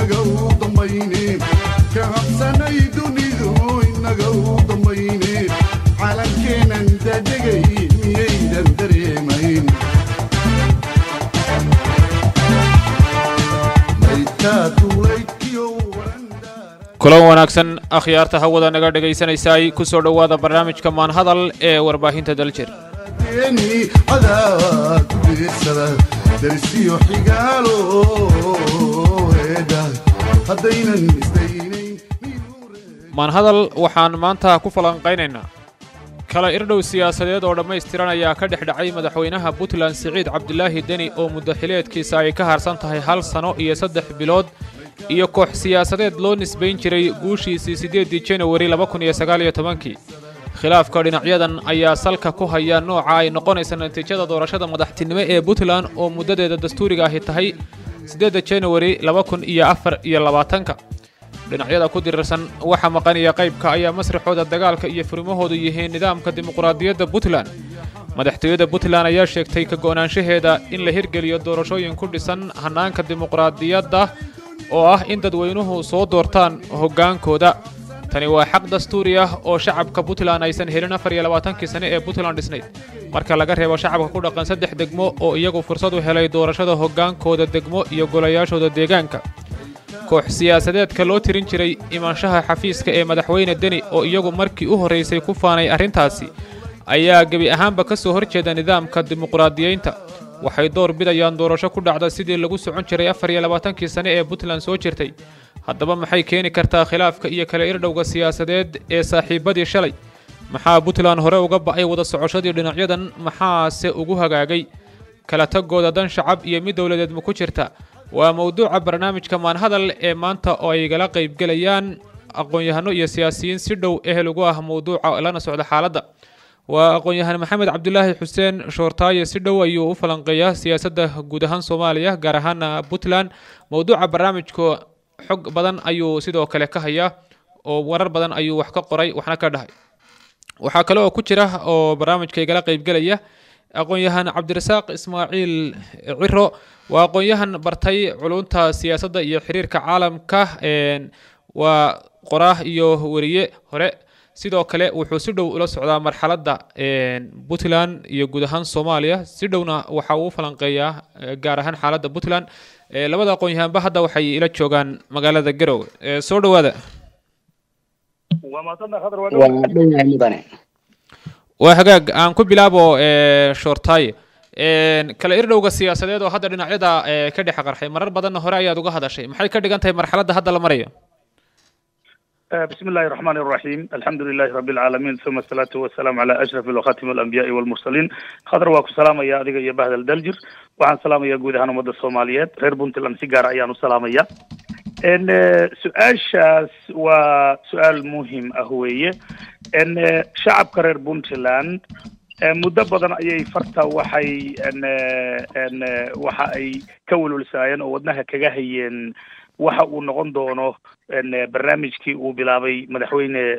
inaga u dambayne ka habsanay dunidu inaga u dambayne calankeenan dadegay miyaydan dareemayn maydkaa duulaydkiyo warandaara kulan wanaagsan akhyaarta hawada naga dhegaysanaysaay ku soo dhowaada barnaamijka maanhadal ee warbaahinta daljir deeni cadaad u deersada darsiyo xigaalo eedha haddaynan isdaynayn maanhadal waxaan maanta ku falanqaynaynaa kala irdhow siyaasadeed oo dhammaystiran ayaa ka dhex dhacay madaxweynaha puntland siciid cabdilaahi deni oo muddo xileedkiisa ay ka harsan tahay hal sano iyo saddex bilood iyo koox siyaasadeed loo nisbayn jiray guushiisii siddeeddii janawari laba kun iyo sagaal iyo tobankii khilaafka dhinacyadan ayaa salka ku haya nooca ay noqonaysa natiijada doorashada madaxtinimo ee puntland oo muddadeeda dastuuriga ahi tahay siddeedda janawari laba kun iyo afar iyo labaatanka dhinacyada ku dirirsan waxa maqanaya qaybka ayaa masraxooda dagaalka iyo furimahoodu yihiin nidaamka dimuqraadiyadda puntland madaxtooyada puntland ayaa sheegtay ka go'naanshaheeda in la hirgeliyo doorashooyin ku dhisan hannaanka dimuqraadiyadda oo ah in dadweynuhu soo doortaan hoggaankooda tani waa xaq dastuuri ah oo shacabka puntland aysan helin afar iyo labaatankii sane ee puntland dhisnayd marka laga reebo shacabka ku dhaqan saddex degmo oo iyagu fursad u helay doorashada hoggaankooda degmo iyo golayaashooda deegaanka koox siyaasadeedka loo tirin jiray imaanshaha xafiiska ee madaxweyne deni oo iyagu markii u horraysay ku faanay arrintaasi ayaa gebi ahaanba ka soo horjeeda nidaamka dimuqraadiyeynta waxay door bidayaan doorasho ku dhacda sidii lagu socon jiray afar iyo labaatankii sane ee puntland soo jirtay haddaba maxay keeni kartaa khilaafka iyo kala irdhowga siyaasadeed ee saaxiibbadii shalay maxaa puntland hore uga ba'ay wada socoshadii dhinacyadan maxaase ugu hagaagay kala tagooda dan shacab iyo mid dowladeed ma ku jirta waa mowduuca barnaamijka maanhadal ee maanta oo ay gala qaybgelayaan aqoon-yahano iyo siyaasiyiin si dhow ehel ugu ah mowduuca lana socda xaaladda waa aqoon-yahan maxamed cabdulaahi xuseen shoortaaye si dhow ayuu u falanqeeyaa siyaasadda guud ahaan soomaaliya gaar ahaana puntland mowduuca barnaamijka xog badan ayuu sidoo kale ka hayaa oo warar badan ayuu wax ka qoray waxna ka dhahay waxaa kale oo ku jira oo barnaamijka igala qaybgelaya aqoon-yahan cabdirasaaq ismaaciil ciro waa aqoon-yahan bartay culunta siyaasadda iyo xiriirka caalamka waa qoraah iyo weriye hore sidoo kale wuxuu si dhow ula socdaa marxaladda puntland iyo guud ahaan soomaaliya si dhowna waxa uu falanqeeyaa gaar ahaan xaaladda puntland labada aqoon-yahanba hadda waxay ila joogaan magaalada garowe soo dhowaada waa hagaag aan ku bilaabo shoortaaye kala irdhowga siyaasadeed oo hadda dhinacyada ka dhex qarxay marar badanna hore ayaad uga hadashay maxay ka dhigan tahay marxaladda hadda la marayo بسم الله الرحمن الرحيم الحمد لله رب العالمين ثم الصلاة والسلام على أشرف وخاتم الأنبياء والمرسلين خضر واكو سلام يا أديك يا بهذا الدلجر وعن سلام يا جود هانو مدى الصوماليات غير بنت الأمسيقار أيانو سلام يا إن سؤال شاس وسؤال مهم أهوية إن شعب كرير بنتلاند muddo badan ayay farta waxay n waxa ay ka welwelsaayeen oo wadnaha kaga hayeen waxa uu noqon doono barnaamijkii uu bilaabay madaxweyne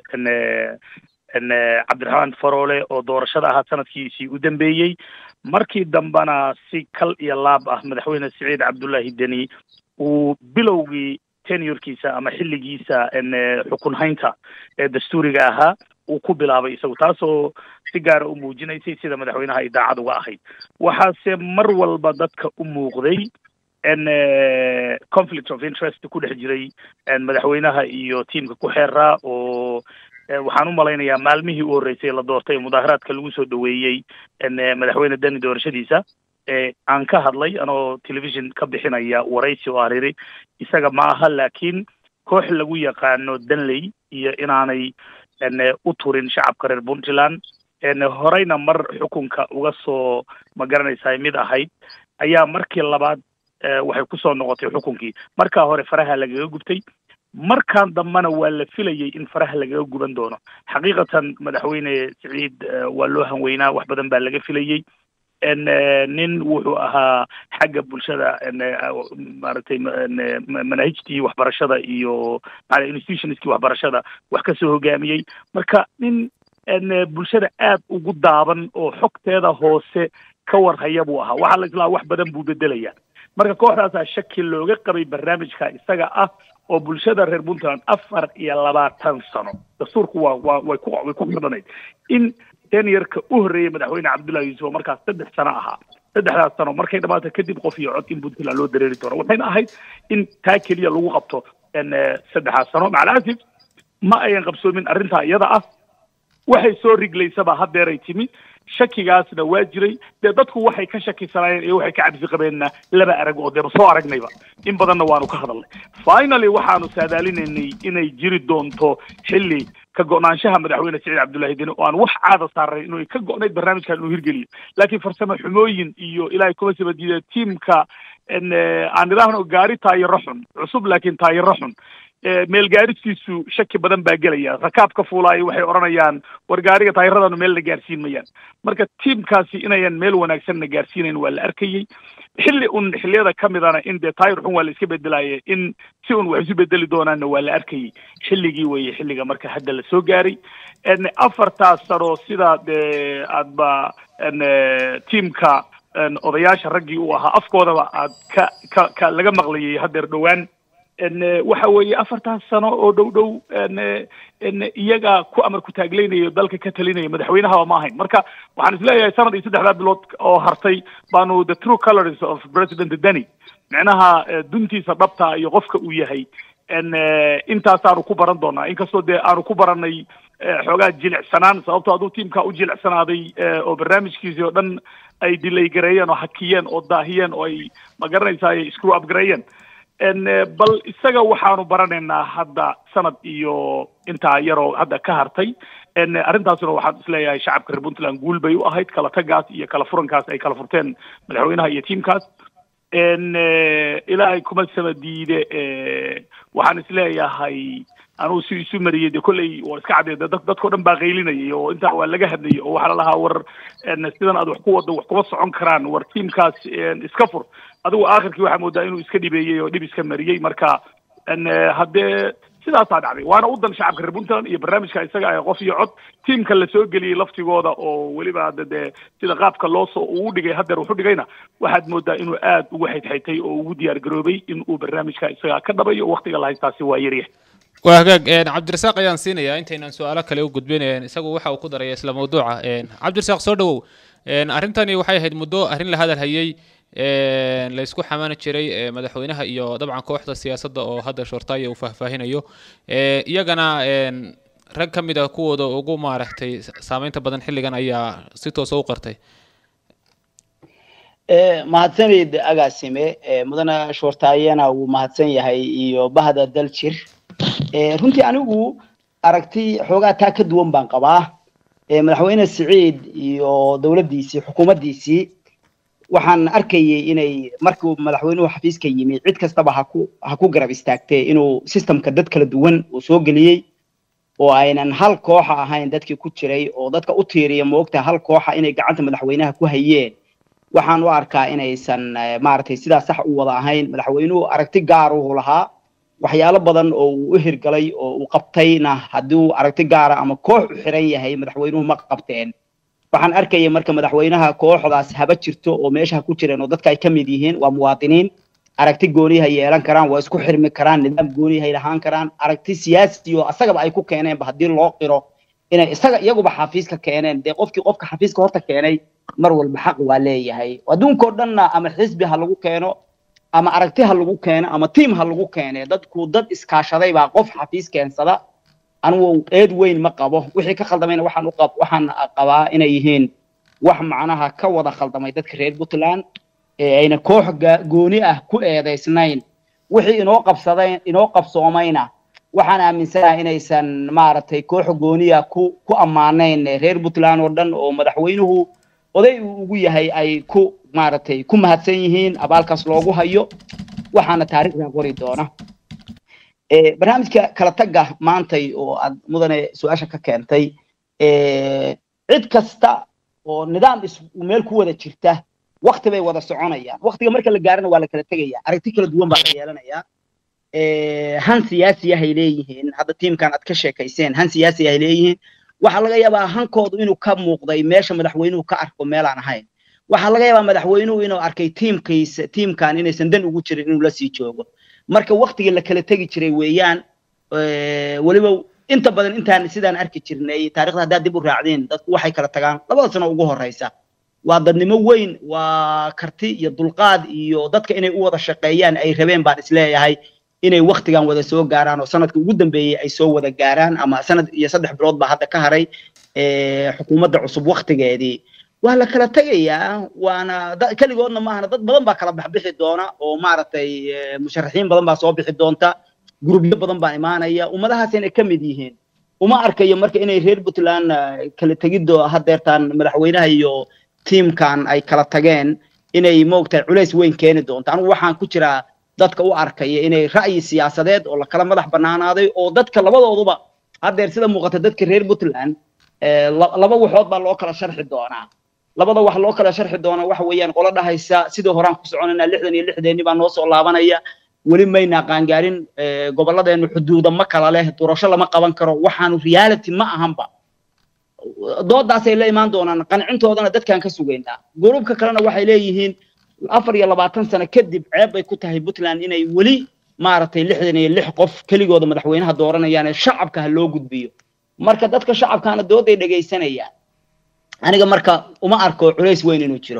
n cabdiraxmaan faroole oo doorashada ahaa sanadkiisii u dambeeyey markii dambena si kal iyo laab ah madaxweyne siciid cabdullaahi deni uu bilowgii tenurkiisa ama xilligiisa n xukun haynta ee dastuuriga ahaa uu ku bilaabay isagu taasoo si gaara u muujinaysay sida madaxweynaha ay daacad uga ahayd waxaase mar walba dadka u muuqday n conflict of interest ku dhex jiray madaxweynaha iyo tiamka ku xeeraa oo waxaan u malaynayaa maalmihii u horreysay la doortay mudaaharaadka lagu soo dhoweeyey madaxweyne deni doorashadiisa aan ka hadlay anoo television ka bixinaya waraysi oo ariri isaga ma aha laakiin koox lagu yaqaano danley iyo inaanay u turin shacabka reer puntland horeyna mar xukunka uga soo ma garanaysaa mid ahayd ayaa markii labaad waxay kusoo noqotay xukunkii markaa hore faraha lagaga gubtay markaan dambena waa la filayay in faraha lagaga guban doono xaqiiqatan madaxweyne siciid waa loo hanweynaa wax badan baa laga filayey nin wuxuu ahaa xagga bulshada maaragtay manaahijtii waxbarashada iyo institutionskii waxbarashada wax kasoo hogaamiyey marka nin bulshada aad ugu daaban oo xogteeda hoose ka warhaya buu ahaa waxaa la islaa wax badan buu bedelaya marka kooxdaasaa shaki looga qabay barnaamijka isaga ah oo bulshada reer puntland afar iyo labaatan sano dastuurku waa waa way ku way ku xidhanayd in teniyarka u horreeyay madaxweyne cabdullahi yuusuf oo markaas saddex sano ahaa saddexdaas sano markay dhamaato kadib qof iyo cod in puntland loo dareeri doono waxayna ahayd in taa keliya lagu qabto saddexdaas sano macalaasif ma ayan qabsoomin arrintaa iyada ah waxay soo riglaysaba haddeeray timi shakigaasna waa jiray dee dadku waxay ka shakisanaayeen iyo waxay ka cabsi qabeenna laba arag oo deeba soo aragnayba in badanna waanu ka hadalnay finally waxaanu saadaalinaynay inay jiri doonto xilli ka go-naanshaha madaxweyne siciid cabdullaahi deni oo aan wax caada saaray inuu ka go-nayd barnaamijkan inuu hirgeliyo laakiin farsamo xumooyin iyo ilaahay kuma saba diida tiimka aan idhaahno gaari taayiro xun cusub laakiin taayiro xun meel gaaristiisu shaki badan baa gelaya rakaabka fuulaayo waxay odhanayaan war gaariga taayiradanu meel na gaarsiin mayaan marka tiimkaasi inayan meel wanaagsanna gaarsiinayn waa la arkayey xilli un xilliyada ka midana in dee taayir xun waa la iska bedelaye in si un wax isu bedeli doonaanna waa la arkayey xilligii weeye xilliga marka hadda la soo gaaray afartaas sano sida dee aadba tiimka odayaasha raggii uu ahaa afkoodaba aad ka ka ka laga maqlayay haddeer dhowaan waxa weeye afartaas sano oo dhow dhow iyaga ku amar ku taagleynayo dalka ka talinaya madaxweynahaba ma ahayn marka waxaan isleeyahay sanad iyo saddexdaa bilood oo hartay baanu the true colors of president denny micnaha duntiisa dhabta iyo qofka uu yahay intaasaanu ku baran doonaa inkastoo dee aanu ku baranay xoogaa jilicsanaan sababtoo aduu tiimka u jilicsanaaday oo barnaamijkiisii oo dhan ay dilay gareeyeen oo hakiyeen oo daahiyeen oo ay ma garanaysaa ay screw up gareeyeen bal isaga waxaanu baranaynaa hadda sanad iyo intaa yaroo hadda ka hartay arrintaasuna waxaan isleeyahay shacabka reer puntland guul bay u ahayd kala tagaas iyo kala furankaas ay kala furteen madaxweynaha iyo tiimkaas ilaahay kuma sama diide waxaan isleeyahay anugu si isu mariyey de kolley waa iska caddeed dad dadkao dhan baa qaylinayay oo intaa waa laga hadlayay oo waxaa la lahaa war sidan aad wax ku waddo wax kuma socon karaan war tiimkaas iska fur adigu aakhirkii waxaa moodaa inuu iska dhibeeyey oo dhib iska mariyey marka haddee sidaasaa dhacday waana u dan shacabka reer puntland iyo barnaamijka isaga ah qof iyo cod tiimka la soo geliyey laftigooda oo weliba hadda dee sida qaabka loo soo uu dhigay haddeer wuxu dhigayna waxaad moodaa inuu aad ugu xaydxaytay oo ugu diyaar garoobay in uu barnaamijka isaga ka dhabayo waktiga la haystaasi waa yaryahay waa hagaag cabdirasaaq ayaan siinayaa intaynaan su-aalo kale u gudbin isagu waxa uu ku daraya isla mawduuca cabdirasaaq soo dhawow arrintani waxay ahayd muddo arrin la hadal hayey la isku xamaani jiray madaxweynaha iyo dabcan kooxda siyaasadda oo hadda shortaya uu faahfaahinayo iyagana rag ka mid a kuwooda ugu maaragtay saameynta badan xilligan ayaa si toosa u qartay mahadsanid agaasime mudane shoortaayana wuu mahadsan yahay iyo bahda daljir runtii anigu aragti xoogaa taa ka duwan baan qabaa madaxweyne siciid iyo dowladdiisii xukuumaddiisii waxaan arkayay inay markuu madaxweynuhu xafiiska yimi cid kastaba haku ha ku garab istaagtee inuu systemka dad kala duwan uu soo geliyey oo aynan hal kooxa ahayn dadkii ku jiray oo dadka u tiiriya moogta hal kooxa inay gacanta madaxweynaha ku hayeen waxaan u arkaa inaysan maaragtay sidaa sax u wada ahayn madaxweynuhu aragti gaaruhu lahaa waxyaalo badan oo uu u hirgalay oo uu qabtayna hadduu aragti gaara ama koox u xiran yahay madaxweynuhu ma qabteen waxaan arkaya marka madaxweynaha kooxdaas haba jirto oo meesha ku jireen oo dadka ay ka mid yihiin waa muwaadiniin aragti goonihay yeelan karaan waa isku xirmi karaan nidaam goonihay lahaan karaan aragti siyaasi oo asagaba ay ku keeneenba haddii loo qiro inay isaga iyaguba xafiiska keeneen dee qofkii qofka xafiiska horta keenay mar walba xaq waa leeyahay adduunkao dhanna ama xisbi ha lagu keeno ama aragti ha lagu keeno ama tiim ha lagu keene dadku dad iskaashaday baa qof xafiis keensada anigu eed weyn ma qabo wixii ka khaldamayna waxaan u qab waxaan qabaa inay yihiin wax macnaha ka wada khaldamay dadka reer puntland ee ayna koox gooni ah ku eedaysnayn wixii inoo qabsaday inoo qabsoomayna waxaan aaminsanahay inaysan maaragtay koox gooniya ku ku ammaanayn reer puntland oo dhan oo madaxweynuhu oday uu ugu yahay ay ku maaragtay ku mahadsan yihiin abaalkaas loogu hayo waxaana taariikhdan qori doona barnaamijka kala tagga maantay oo aad mudane su-aasha ka keentay cid kasta oo nidaam is meel ku wada jirta wakti bay wada soconayaan waktiga marka la gaarana waa la kala tegaya aragti kala duwan baa la yeelanaya han siyaasiyahay leeyihiin hadda tiimkan aad ka sheekayseen han siyaasiyahay leeyihiin waxaa laga yaabaa hankoodu inuu ka muuqday meesha madaxweynuhu ka arko meelaan ahayn waxaa laga yaabaa madaxweynuhu inuu arkay tiimkiisa tiimkan inaysan dan ugu jirin inuu la sii joogo marka waktigii la kala tegi jiray weeyaan weliba inta badan intaan sidaan arki jirnay taarikhda haddaad dib u raacdeen dadku waxay kala tagaan labada sano ugu horeysa waa dadnimo weyn waa karti iyo dulqaad iyo dadka inay u wada shaqeeyaan ay rabeen baan isleeyahay inay waktigan wada soo gaaraan oo sanadka ugu dambeeyey ay soo wada gaaraan ama sanad iyo saddex bilood baa hadda ka haray xukuumadda cusub waktigeedii waa la kala tegayaa waana keligoodna maahana dad badan baa kala baxbixi doona oo maaragtay musharaxiin badan baa soo bixi doonta gurubyo badan baa imaanaya ummadahaas inay ka mid yihiin uma arkayo marka inay reer puntland kala tegiddo hadeertaan madaxweynaha iyo tiimkan ay kala tageen inay moogtahay culays weyn keeni doonto anigu waxaan ku jiraa dadka u arkaya inay ra'yi siyaasadeed oo lakala madax banaanaaday oo dadka labadooduba hadeer sida muuqata dadka reer puntland laba waxood baa loo kala sharxi doonaa labada wax loo kala sharxi doonaa waxa weeyaan qolo dhahaysa sidii horaan ku soconayna lixdan iyo lixdeeni baa noo soo laabanaya weli mayna qaangaarin gobolladeenu xuduuda ma kala leh doorasho lama qaban karo waxaanu reality ma ahanba doodaasay la imaan doonaan qancintoodana dadkaan ka sugaynaa gurubka kalena waxay leeyihiin afar iyo labaatan sano kadib ceeb bay ku tahay puntland inay weli maaragtay lixdan iyo lix qof keligooda madaxweynaha dooranayaan ee shacabka ha loo gudbiyo marka dadka shacabkaana dooday dhegaysanayaan aniga marka uma arko culays weyn inuu jiro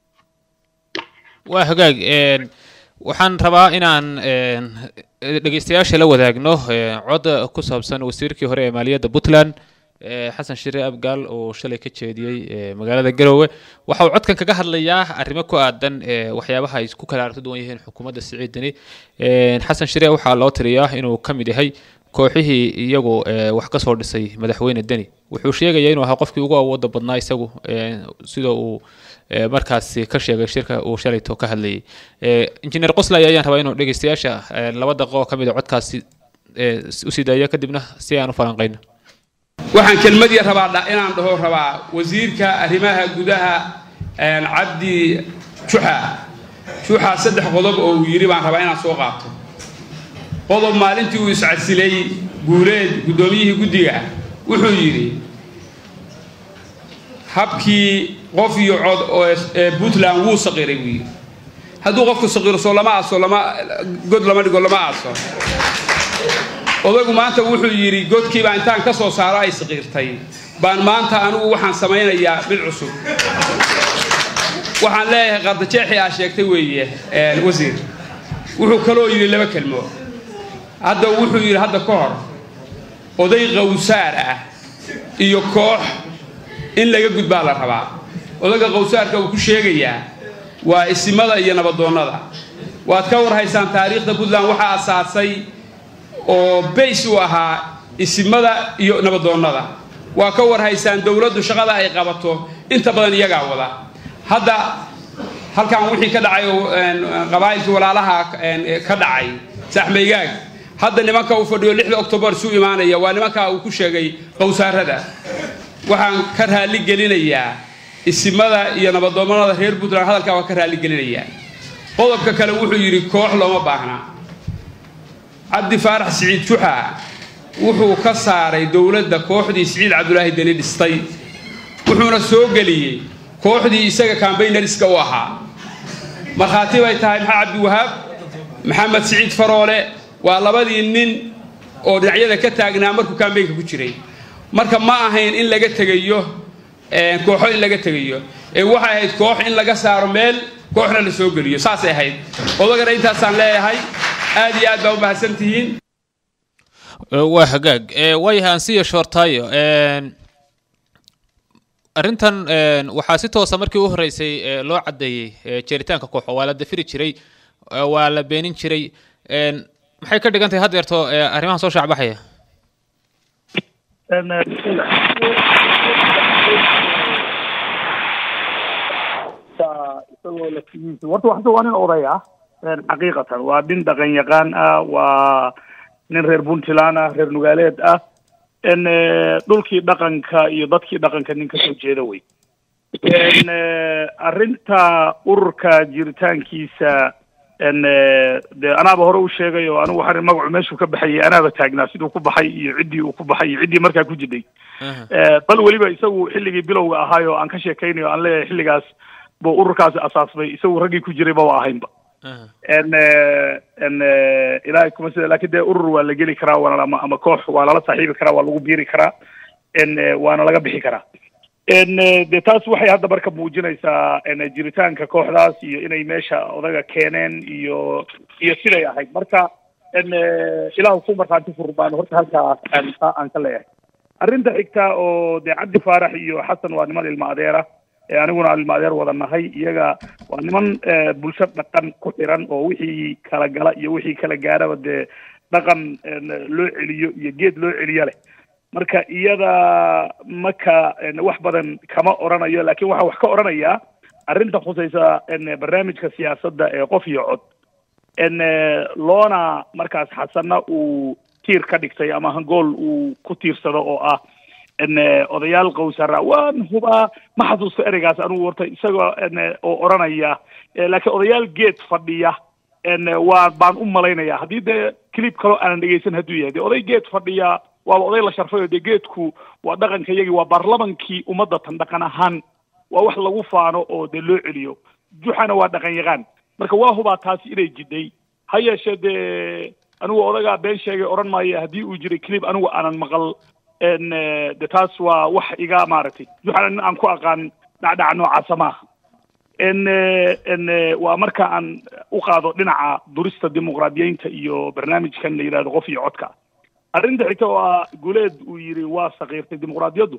waa hagaag waxaan rabaa inaan dhegeystayaasha la wadaagno cod ku saabsan wasiirkii hore ee maaliyadda puntland xasan shire abgaal oo shalay ka jeediyey magaalada garowe waxa uu codkan kaga hadlayaa arrimo ku aadan waxyaabaha ay ku kala aragti duwan yihiin xukuumadda siciidani xasan shire waxaa loo tiriyaa inuu ka mid yahay kooxihii iyagu wax ka soo dhisay madaxweyne deni wuxuu sheegaya inuu ahaa qofkii ugu awooda badnaa isagu sida uu markaasi ka sheegay shirka uu shalayto ka hadlayay injineer qoslay ayaan rabaa inuu dhegeystayaasha laba daqiiqo oo ka mid a codkaasi usii daaya kadibna si aan u falanqayno waxaan kelmadii rabaa inaan dhaho rabaa wasiirka arrimaha gudaha cabdi juxa juxa saddex qodob oo uu yidhi baan rabaa inaan soo qaato qodob maalintii uu iscasilay guuleed guddoomiyihii guddiga wuxuu yidhi habkii qof iyo cod oo ee puntland wuu saqiray buu yidhi hadduu qofku saqiro soo lama aaso lama god lama dhigo lama aaso odaygu maanta wuxuu yidhi godkii baa intaan ka soo saaro ay saqiirtay baan maanta anugu waxaan samaynayaa mid cusub waxaan leeyahay qardajeexii aa sheegtay weeye wasiir wuxuu kaloo yidhi laba kelmo hadda wuxuu yidhi hadda ka hor oday qawsaar ah iyo koox in laga gudbaa la rabaa odayga qawsaarka uu ku sheegayaa waa isimada iyo nabadoonnada waad ka warhaysaan taariikhda puntland waxaa asaasay oo bays u ahaa isimada iyo nabadoonnada waa ka warhaysaan dowladdu shaqada ay qabato inta badan iyagaa wada hadda halkan wixii ka dhacay oo qabaa'ilkii walaalaha ka dhacay saaxmaygaag hadda nimanka uu fadhiyo lixda octobar isu imaanaya waa nimankaa uu ku sheegay qowsaarada waxaan ka raali gelinayaa isimada iyo nabadoonnada reer puntland hadalkaa waa ka raali gelinayaa qodobka kale wuxuu yidhi koox looma baahna cabdi faarax siciid juxa wuxuu ka saaray dowladda kooxdii siciid cabdulaahi deni dhistay wuxuuna soo geliyey kooxdii isaga kambaynariska u ahaa markhaati bay tahay maxaa cabdiwahaab maxamed siciid faroole waa labadii nin oo dhinacyada ka taagnaa markuu kambaynka ku jiray marka ma ahayn in laga tegayo kooxo in laga tegayo ee waxay ahayd koox in laga saaro meel kooxna la soo geliyo saasay ahayd odagana intaasaan leeyahay aad iyo aad baa u mahadsan tihiin waa hagaag waayahay ansiya shoortaayo arrintan waxaa si toosa markii u horreysay loo caddeeyey jeeritaanka kooxo waa la dafiri jiray waa la beenin jiray maxay ka dhigan tahay haddeerto arrimahan soo shaacbaxaya warta waxta waa nin oday ah xaqiiqatan waa nin dhaqan yaqaan ah waa nin reer puntland ah reer nugaaleed ah n dhulkii dhaqanka iyo dadkii dhaqanka nin kasoo jeeda wey n arrinta ururka jiritaankiisa n de anaaba hore u sheegay oo anigu waxaan magacu meeshuu ka baxayay anaaba taagnaa siduu ku baxay iyo ciddii uu ku baxay iyo ciddii markaa ku jiday bal weliba isagu xilligii bilowga ahaay oo aan ka sheekaynayo aan leeyahay xilligaas buu ururkaasi asaasmay isagu raggii ku jiray maba ahaynba n n ilaahay kuma sida laakiin dee urur waa la geli karaa waana ama ama koox waa lala saaxiibi karaa waa lagu biiri karaa n waana laga bixi karaa n de taas waxay hadda marka muujinaysaa n jiritaanka kooxdaas iyo inay meesha odaga keeneen iyo iyo siday ahayd marka n ilaahu ku markhaanti fur baan horta halkaa aan aan ka leeyahay arrinta xigta oo dee cabdi faarax iyo xasan waa niman ilma adeera ee aniguna ilma adeer wada nahay iyaga waa niman bulsho dhaqan ku xiran oo wixii kala gala iyo wixii kala gaaraba dee dhaqan loo celiyo iyo geed loo celiyo leh marka iyada maka wax badan kama oranayo laakiin waxaa wax ka oranayaa arrinta khusaysa barnaamijka siyaasadda ee qof iyo cod n loona markaas xasanna uu tiir ka dhigtay ama hangool uu ku tiirsado oo ah n odayaal qowsara waan hubaa ma xasuusto ereygaas anugu warta isagoo n oo odhanaya laakiin odayaal geed fadhiya n waa baan u malaynaya haddii dee clip kaloo aanan dhegaysan hadduu yahay dee oday geed fadhiya waaba oday la sharfay oo dee geedku waa dhaqanka iyagii waa baarlamankii ummadda tan dhaqan ahaan waa wax lagu faano oo dee loo celiyo juxana waa dhaqan yaqaan marka waa hubaa taasi inay jidhay ha yeeshee dee anigu odagaa been sheegay odhan maayo haddii uu jiray clip anigu aanan maqal n de taas waa wax iga maaragtay juxana nin aan ku aqaan dhacdhaca noocaasa maaha n n waa marka aan u qaado dhinaca durista dimuqraadiyeynta iyo barnaamijkan la yidhahdo qof iyo codka arrinta xigta oo ah guleed uu yidhi waa sakiirtay dimuqraadiyaddu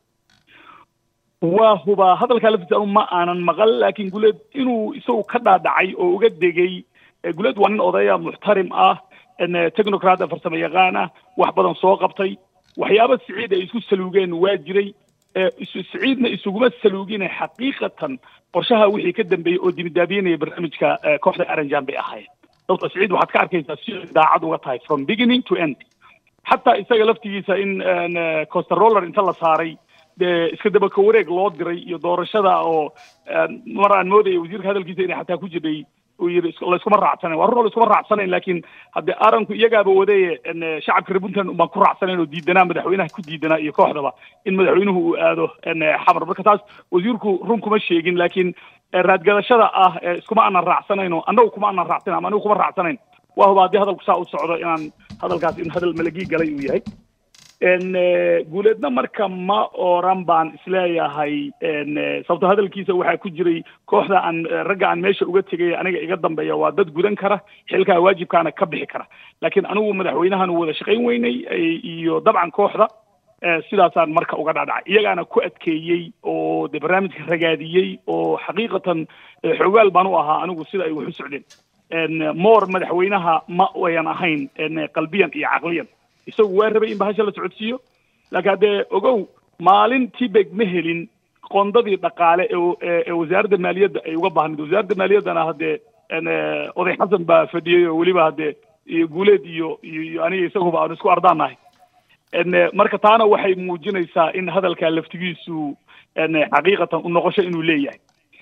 waa hubaa hadalkaa laftiisa anu ma aanan maqal laakiin guleed inuu isagu ka dhaadhacay oo uga degay guleed waa nin odaya muxtarim ah technocrat farsamo yaqaan ah wax badan soo qabtay waxyaaba siciid ay isku saluugeen waa jiray siciidna isuguma saluugine xaqiiqatan qorshaha wixii ka dambeeyey oo dibidaabiyenaya barnaamijka kooxda aranjan bay ahayd sababto siciid waxaad ka arkaysaa si daacad uga tahay from beginning to end xataa isaga laftigiisa in costaroller inta la saaray dee iska dabaka wareeg loo diray iyo doorashada oo mar aan moodaya wasiirka hadalkiisa inay xataa ku jirdhay uu yidhi layskuma raacsanayn waa run oo layskuma raacsanayn laakiin haddee aranku iyagaaba wadaye shacabka reer puntland unbaan ku raacsanayn oo diidanaa madaxweynaha ku diidanaa iyo kooxdaba in madaxweynuhu uu aado xamar marka taas wasiirku run kuma sheegin laakiin raadgadashada ah iskuma aanan raacsanayn oo annagu kuma aanan raacsanayn ama anigu kuma raacsanayn waa huba haddii hadalku saa u socdo inaan hadalkaas in hadal malagii galay uu yahay n guuleedna marka ma oran baan isleeyahay sababto hadalkiisa waxaa ku jiray kooxda aan ragga aan meesha uga tegay aniga iga dambeeya waa dad gudan kara xilkaa waajibkaana ka bixi kara laakiin anigu madaxweynahan wada shaqayn weynay iyo dabcan kooxda sidaasaan marka uga dhadhacay iyagaana ku adkeeyey oo de barnaamijka ragaadiyey oo xaqiiqatan xogaal baan u ahaa anigu sida ay wax u socdeen moor madaxweynaha ma wayan ahayn qalbiyan iyo caqliyan isagu waa rabay in bahasha la socodsiiyo laakiin haddee ogow maalin tibeg ma helin qondadii dhaqaale ee wasaaradda maaliyadda ay uga baahnayd wasaaradda maaliyaddana haddee oday xasan baa fadhiyey oo weliba haddee iyo guuleed iyo iyo aniga isaguba aanu isku ardaanahay marka taana waxay muujinaysaa in hadalkaa laftigiisu xaqiiqatan u noqosho inuu leeyahay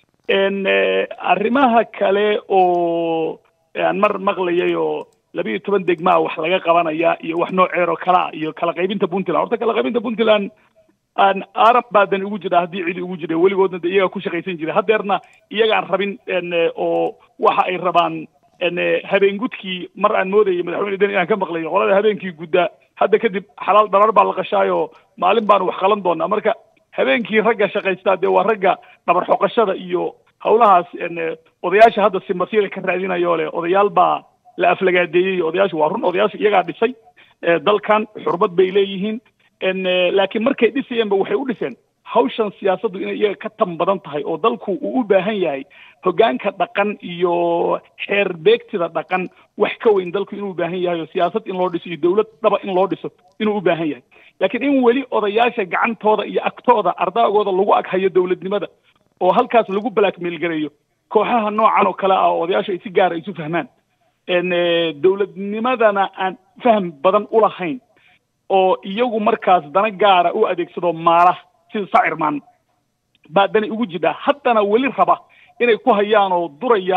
arrimaha kale oo aan mar maqlayay oo labiiyo toban degmaa wax laga qabanaya iyo wax nooceeroo kale ah iyo kala qaybinta puntland horta kala qaybinta puntland aan arab baadan ugu jira haddii cidi ugu jira weligoodna de iyagaa ku shaqaysan jira haddeerna iyagaan rabin oo waxa ay rabaan habeen gudkii mar aan moodayay madaxweyne den inaan ka maqlayo qolada habeenkii gudda hadda kadib xalaal dharar baa la qashaayo maalin baanu wax qalan doonaa marka habeenkii ragga shaqaystaa dee waa ragga dhabar xoqashada iyo hawlahaas odayaasha hadda simbasiila ka raadinayo leh odayaal baa la aflagaadeeyey odayaashu waa run odayaashu iyagaa dhisay dalkan xurmad bay leeyihiin laakiin markay dhisayeenba waxay u dhiseen hawshan siyaasaddu inay iyaga ka tan badan tahay oo dalku uu u baahan yahay hoggaanka dhaqan iyo xeer beegtida dhaqan wax ka weyn dalku inuu u baahan yahay oo siyaasad in loo dhiso iyo dowlad dhaba in loo dhiso inuu u baahan yahay laakiin in weli odayaasha gacantooda iyo agtooda ardaagooda lagu aghayo dowladnimada oo halkaas lagu blackmail gareeyo kooxaha noocan oo kale ah oo odayaasha ay si gaara isu fahmaan dowladnimadana aan faham badan u lahayn oo iyagu markaas dana gaara u adeegsado maala sida sacirman baa dani ugu jidhaa haddana weli raba inay ku hayaan oo duraya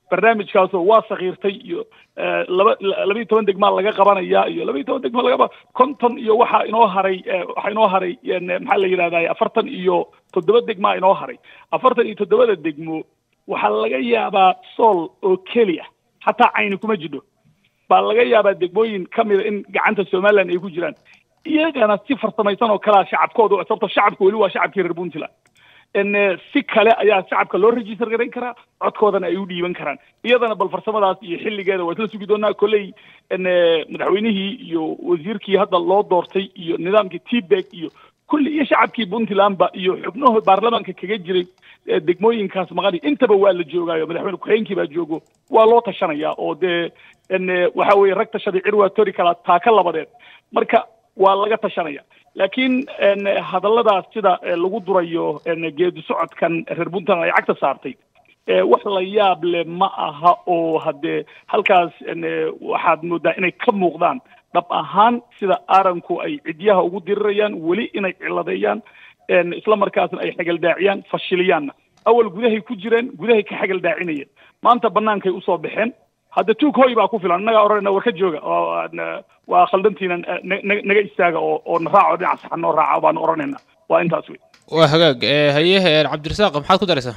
barnaamijkaasoo waa sakiirtay iyo laba labayo toban degmaa laga qabanaya iyo labayo toban degma lagaba konton iyo waxaa inoo haray waxaa inoo haray maxaa la yidhahday afartan iyo toddoba degmaa inoo haray afartan iyo toddobada degmo waxaa laga yaabaa sool oo keliya xataa cayni kuma jidho baa laga yaabaa degmooyin ka mida in gacanta somaliland ay ku jiraan iyagana si farsamaysan oo kalea shacabkooda sababto shacabka weli waa shacabkii reer puntland si kale ayaa shacabka loo register garayn karaa codkoodana ay u dhiiban karaan iyadana bal farsamadaas iyo xilligeeda waa isla sugi doonaa kolley madaxweynihii iyo wasiirkii hadda loo doortay iyo nidaamkii tbeg iyo kulli iyo shacabkii puntlandba iyo xubnaha baarlamaanka kaga jiray degmooyinkaas maqani intaba waa la joogaayo madaxweyne ku-xigeenkii baa joogo waa loo tashanaya oo dee waxa weeye rag tashaday cirwaa tori kala taaka labadeed marka waa laga tashanaya laakiin hadalladaas sida lagu durayo geedi socodkan reer puntland ay cagta saartay wax la yaab leh ma aha oo haddee halkaas waxaad moodaa inay ka muuqdaan dhab ahaan sida aaranku ay cidyaha ugu dirirayaan weli inay ciladeeyaan isla markaasna ay xagaldaaciyaan fashiliyaanna awal gudahay ku jireen gudahay ka xagaldaacinayeen maanta banaankay usoo baxeen hadda tuug hoy baa ku filan innagaa odhanayna war ka jooga waa khaldantiina naga istaaga oo oo na raaco dhinac saxan noo raaca baanu odhanayna waa intaas wey waa hagaag haye cabdirasaaq maxaad ku daraysaa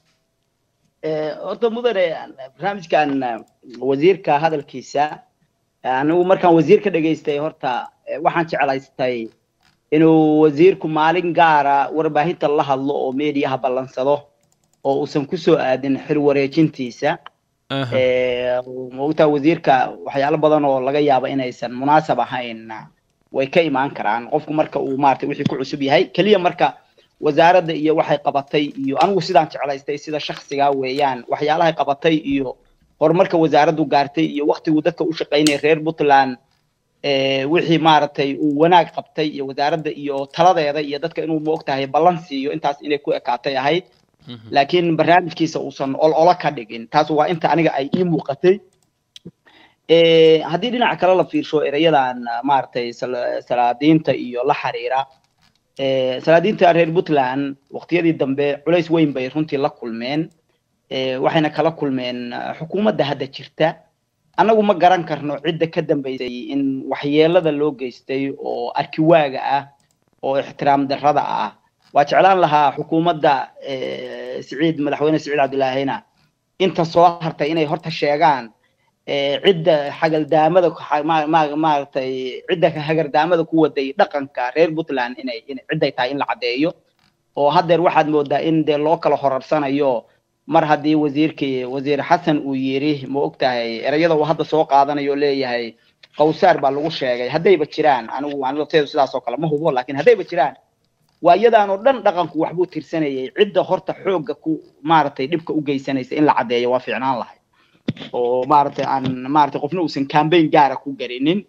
horta mudane barnaamijkan wasiirka hadalkiisa anigu markaan wasiir ka dhegaystay horta waxaan jeclaystay inuu wasiirku maalin gaara warbaahinta la hadlo oo mediaha ballansado oo uusan kusoo aadin xil wareejintiisa maogtaa wasiirka waxyaalo badan oo laga yaabo inaysan munaasab ahayn way ka imaan karaan qofku marka uu maarata wixii ku cusub yahay keliya marka wasaaradda iyo waxay qabatay iyo anigu sidaan jeclaystay sida shaksiga weeyaan waxyaalahay qabatay iyo horumarka wasaaraddu gaartay iyo waktiguu dadka u shaqaynaya reer puntland wixii maaragtay uu wanaag qabtay iyo wasaaradda iyo taladeeda iyo dadka inuu maogtahay ballan siiyo intaas inay ku ekaatay ahayd laakiin barnaamijkiisa uusan ol olo ka dhigin taas waa inta aniga ay ii muuqatay haddii dhinaca kale la fiirsho erayadan maaragtay salaadiinta iyo la xiriira salaadiinta reer puntland waqtiyadii dambe culays weyn bay runtii la kulmeen waxayna kala kulmeen xukuumadda hadda jirta annagu ma garan karno cidda ka dambaysay in waxyeelada loo geystay oo arkiwaaga ah oo ixtiraam darrada ah waa jeclaan lahaa xukuumadda siciid madaxweyne siciid cabdilaahina inta soo hartay inay horta sheegaan cidda xagaldaamada maaragtay cidda hagardaamada ku waday dhaqanka reer puntland inay cidday tahay in la caddeeyo oo haddeer waxaad moodaa in dee loo kala horarsanayo mar haddii wasiirkii wasiir xasan uu yidhi ma og tahay erayada uu hadda soo qaadanayo leeyahay qawsaar baa lagu sheegay haddayba jiraan anigu anteedu sidaas oo kale ma hubo laakiin haddayba jiraan waa iyadaan oo dhan dhaqanku waxbuu tirsanayay cidda horta xoogga ku maaragtay dhibka u geysanaysa in la caddeeyo waa fiicnaan lahay oo maaragtay aan maaragtay qofna uusan campaign gaara ku garinin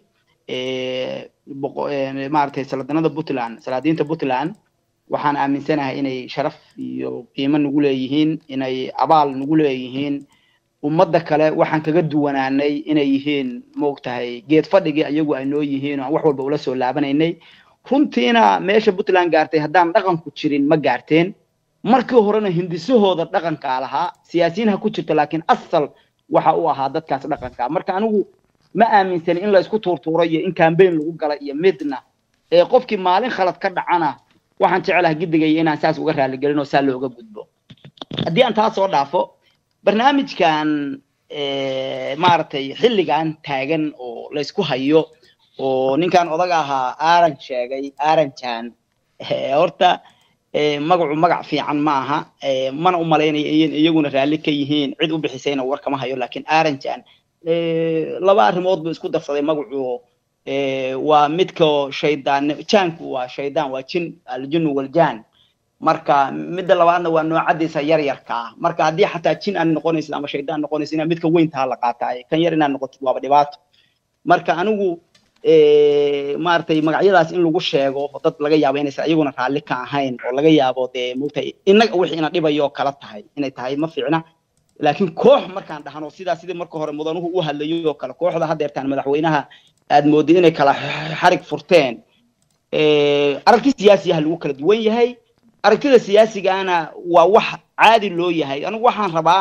maaragtay saladanada puntland salaadiinta puntland waxaan aaminsanahay inay sharaf iyo qiimo nagu leeyihiin inay abaal nagu leeyihiin ummadda kale waxaan kaga duwanaanay inay yihiin maogtahay geed fadhigii ayagu ay noo yihiin oo aan wax walba ula soo laabanaynay runtiina meesha puntland gaartay haddaan dhaqanku jirin ma gaarteen markii horena hindisahooda dhaqankaa lahaa siyaasiyiin ha ku jirto laakiin asal waxa u ahaa dadkaas dhaqanka marka anigu ma aaminsani in la isku tuurtuuro iyo in campaign lagu gala iyo midna ee qofkii maalin khalad ka dhacana waxaan jecelaha gidigaya inaan saas uga raaligelin oo saa looga gudbo haddii aan taa soo dhaafo barnaamijkan maaragtay xilligan taagan oo laysku hayo oo ninkan odaga ahaa aaran sheegay aaranjan horta magacu magac fiican ma aha mana u malaynaya in iyaguna raalli ka yihiin cid u bixisayna war kama hayo laakiin aaranjan laba arrimood buu isku darsaday magacu waa midka shaydaan jaanku waa shaydaan waa jin aljinnu waljaan marka midda labaadna waa noocadiisa yar yarka ah marka haddii xataa jin aan noqonaysid ama shaydaan noqonaysid inaad midka weyntaha la qaataay kan yar inaad noqotid waaba dhibaato marka anigu maaragtay magacyadaas in lagu sheego dad laga yaabo inaysan iyaguna raalli ka ahayn oo laga yaabo dee mogtahay innaga wixii ina dhibayo kala tahay inay tahay ma fiicna laakiin koox markaan dhahno sidaa sidii marka hore mudanuhu u hadlayay oo kale kooxda haddeertaan madaxweynaha aad moodid inay kala xarig furteen aragti siyaasiyaha lagu kala duwan yahay aragtida siyaasigana waa wax caadi loo yahay anigu waxaan rabaa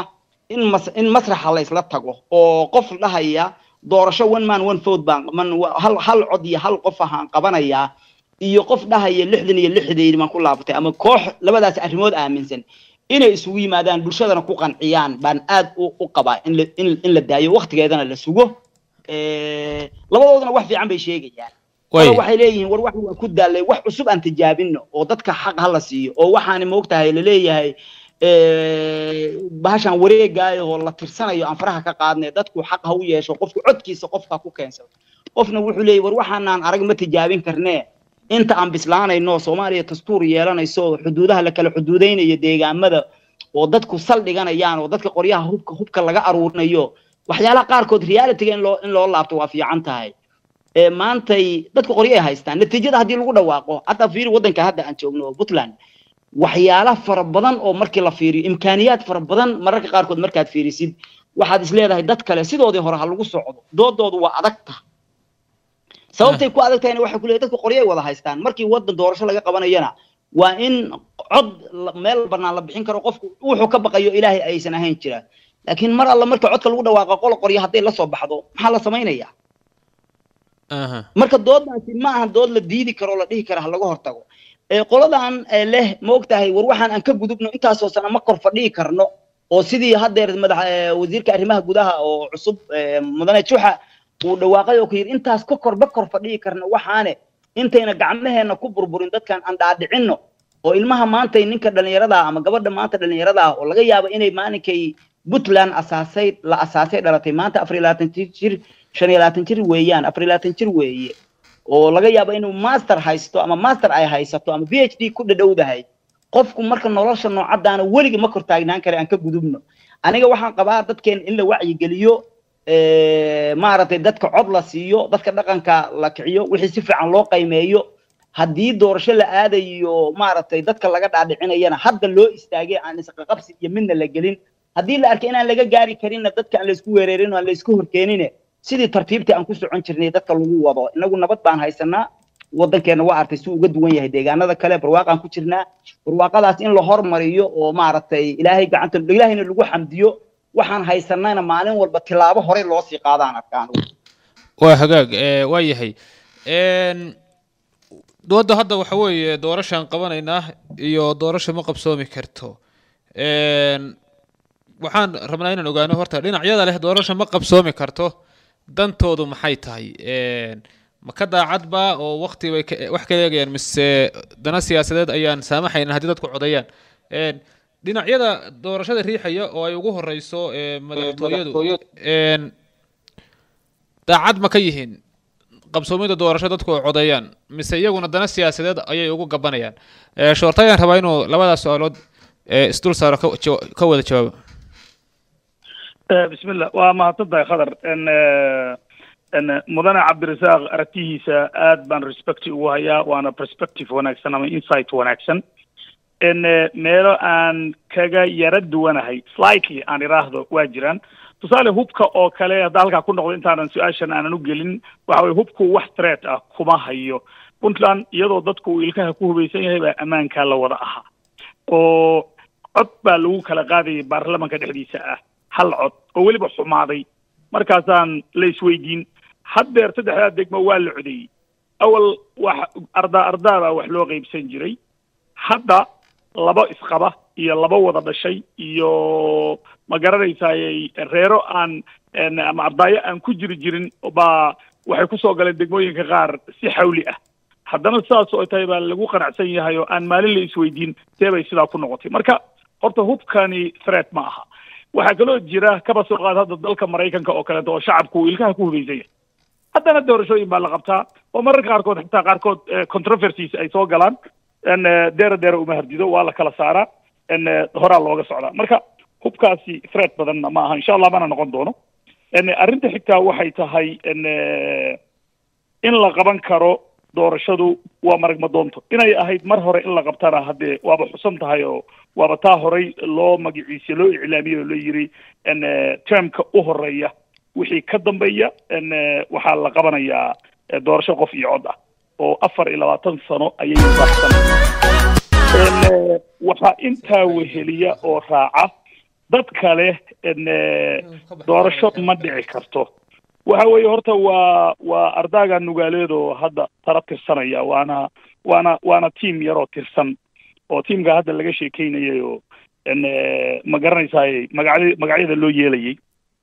in mas in masraxa la isla tago oo qof dhahaya doorasho one man one vote baan man hal hal cod iyo hal qof ahaan qabanayaa iyo qof dhahaya lixdan iyo lixdeed baan ku laabatay ama koox labadaas arrimood aaminsan inay isugu yimaadaan bulshadana ku qanciyaan baan aad u u qabaa in la in in la daayo waqtigeedana la sugo labadoodana wax fiican bay sheegayaan Way. waxay leeyihiin war wax waa ku daalay wax cusub aan tijaabino oo dadka xaq hala siiyo oo waxaani moogtahay laleeyahay bahashan wareegaayo oo la tirsanayo aan faraha ka qaadnay dadku xaq ha u yeesho qofku codkiisa qofka ku keensado qofna wuxuu leeyahy war waxaanaan arag ma tijaabin karnee inta aan bislaanayno soomaaliya dastuur yeelanayso oo xuduudaha la kala xuduudaynayo deegaamada oo dadku saldhiganayaan oo dadka qoryaha hubka hubka laga aruurinayo waxyaalaha qaarkood realityga in loo in loo laabto waa fiican tahay ee maantay dadku qoryo ay haystaan natiijada haddii lagu dhawaaqo hadda fiiri waddanka hadda aan joogno oo puntland waxyaala fara badan oo markii la fiiriyo imkaaniyaad fara badan mararka qaarkood markaad fiirisid waxaad is leedahay dad kale sidoodii hore ha lagu socdo doodoodu waa adagta sababtay ku adag tahayna waxay ku leedahay dadku qoryo ay wada haystaan markii waddan doorasho laga qabanayana waa in cod la- meel bannaan la bixin karo qofku wuxuu ka baqayo ilaahay aysan ahayn jiraan laakiin mar alla marka codka lagu dhawaaqo qolo qoryo hadday la soo baxdo maxaa la samaynayaa aha marka doodaasi ma aha dood la diidi karo oo la dhihi kara ha laga hortago ee qoladan ee leh ma ogtahay war waxaan aan ka gudubno intaasoo sana ma kor fadhihi karno oo sidii haddeer madax ee, wasiirka arrimaha gudaha oo cusub ee, mudane juxa uu dhawaaqay oo ku yidhi intaas ka kor ma kor fadhihi karno waxaane intayna gacmaheena ku burburin dadkan aan dhaadhicinno oo ilmaha maantay ninka dhallinyarada ah ama gabadha maanta dhallinyarada ah oo laga yaabo inay maalinkay puntland asaasay la asaasay dhalatay maanta afar iyo labaatan jir jir shan iyo labaatan jir weeyaan afar iyo labaatan jir weeye oo laga yaabo inuu master haysto ama master ay haysato ama b h d ku dhadhowdahay qofku marka nolosha noocadaana weliga ma kor taagnaan kara aan ka gudubno aniga waxaan qabaa dadkeena in la wacyigeliyo eh, maaragtay dadka cod la siiyo dadka dhaqanka la kiciyo wixii si fiican loo qaymeeyo haddii doorasho la aadayo maaragtay dadka laga dhaadhicinayana hadda loo istaagay aan isqaqabsi iyo midna la gelin haddii la arkay inaan laga gaari karinna dadka aan laysku weerarin oo aan laysku horkeenine sidii tartiibtii aan ku socon jirnay dadka lagu wado inagu nabad baan haysanaa waddankeena waa artay si uga duwan yahay deegaanada kale barwaaqaan ku jirnaa barwaaqadaas in la hormariyo oo maaragtay ilaahay gacanta ilaahayna lagu xamdiyo waxaan haysanayna maalin walba tilaabo horey loo sii qaadaan arkaan waa hagaag ee, waa yahay Een, dooda hadda waxa weeye doorashaan qabanaynaa iyo doorasho ma qabsoomi karto Een, waxaan rabnaa inaan ogaano horta dhinacyada leh doorasho ma qabsoomi karto dantoodu maxay tahay Een, ma ka daacadba oo waqti bay ka- wax ka eegayaan mise dana siyaasadeed ayaan saamaxaynin haddii dadku codeeyaan Een, dhinacyada doorashada riixaya oo ay ugu horeyso ee, madaxtooyadu Een, daacad ma ka yihiin qabsoomida doorasho dadku ay codeeyaan mise iyaguna dana siyaasadeed ayay ugu gabanayaan Ee, shoortayaan rabaa inuu labadaas su-aalood ee, isdul saaro ka jawa- ka wada jawaabo بسم الله ومahadsantahay khadar n n mudane cabdirasaaq aragtihiisa aad baan respect ugu hayaa waana perspective wanaagsan ama insight wanaagsan n meelo aan kaga yara duwanahay slightly aan iraahdo waa jiraan tusaale hubka oo kale hadda halkaa ku noqdo intaanan su-aashan aanan u gelin waxa weye hubku wax threat ah kuma hayo puntland iyadoo dadku uu ilkaha ku hubaysan yahay baa ammaankaa la wada ahaa oo cod baa lagu kala qaadayay baarlamanka dhexdiisa ah hal cod oo weliba xumaaday markaasaan la isweydiin haddeer saddexdaa degmo waa la codeeyey awal wax ardaa ardaa baa wax loo qaybsan jiray hadda laba isqaba iyo laba wada dhashay iyo ma garanaysaaye reero aan en, ama ardaayo aan ku jiri jirin baa waxay kusoo galeen degmooyinka qaar si xawli ah haddana sidaas oo tahay baa lagu qanacsan yahay oo aan maalin la isweydiin see bay sidaa ku noqotay marka horta hubkani threat ma aha waxaa kaloo jira kaba soo qaad hadda dalka maraykanka oo kaleeto oo shacabku uu ilkaha ku hubaysan yahay haddana doorashooyin baa la qabtaa oo mararka qaarkood xitaa qaarkood eh, controversies ay soo galaan n deera deera uma hardido waa la kala saaraa n horaa looga socdaa marka hubkaasi threat badanna ma aha insha allah mana noqon doono n arrinta xigtaa waxay tahay n in la qaban karo doorashadu waa maragma doonto inay ahayd mar hore in la qabtana haddee waaba xusan tahay oo waaba taa horey loo magaciisa loo iclaamiyey oo la yiri n termka u horeeya wixii ka dambeeya n waxaa la qabanayaa eh, doorasho qof iyo cod ah oo afar iyo labaatan sano ayay baxsan n waxaa intaa weheliya oo raaca dad kale n doorasho ma dhici karto waxa weeye horta waa waa ardaaga nugaaleed oo hadda tala tirsanaya waana waana waana tiam yaroo tirsan oo tiamka hadda laga sheekeynayay oo n ma garanaysaay magacya magacyada loo yeelayay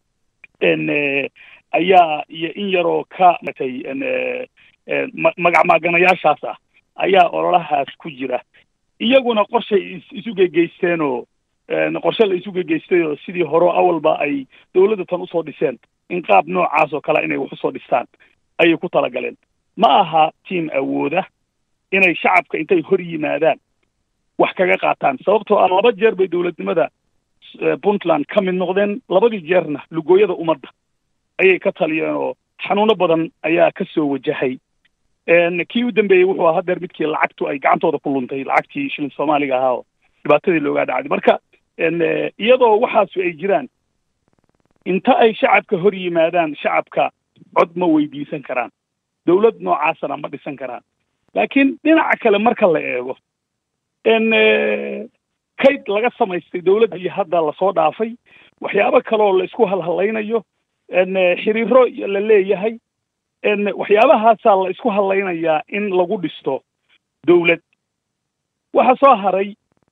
n ayaa iyo in yaroo ka matay n magac maaganayaashaas ah ayaa ololahaas ku jira iyaguna qorshay isu gegeysteen oo qorshe la isu gegeystay oo sidii hore awalba ay dawladda tan usoo dhiseen in qaab noocaas oo kale inay wax usoo dhistaan ayay ku talagaleen ma aha tiam awooda inay shacabka intay hor yimaadaan wax kaga qaataan sababtoo ah laba jeer bay dawladnimada puntland ka mid noqdeen labadii jeerna lugooyada ummadda ayay ka taliyeen oo xanuuno badan ayaa ka soo wajahay kii u dambeeyey wuxuu ahaa hadeer midkii lacagtu ay gacantooda ku luntay lacagtii shilin soomaaliga ahaa oo dhibaatadii loogaa dhacday marka iyadoo waxaasu ay jiraan inta ay shacabka hor yimaadaan shacabka cod ma weydiisan karaan dawlad noocaasana ma dhisan karaan laakiin dhinaca kale marka la eego n kayd laga samaystay dawladda iyo hadda lasoo dhaafay waxyaabo kaleoo la isku halhalaynayo n xiriiro la leeyahay n waxyaabahaasaa la isku hadlaynayaa in lagu dhisto dawlad waxa soo haray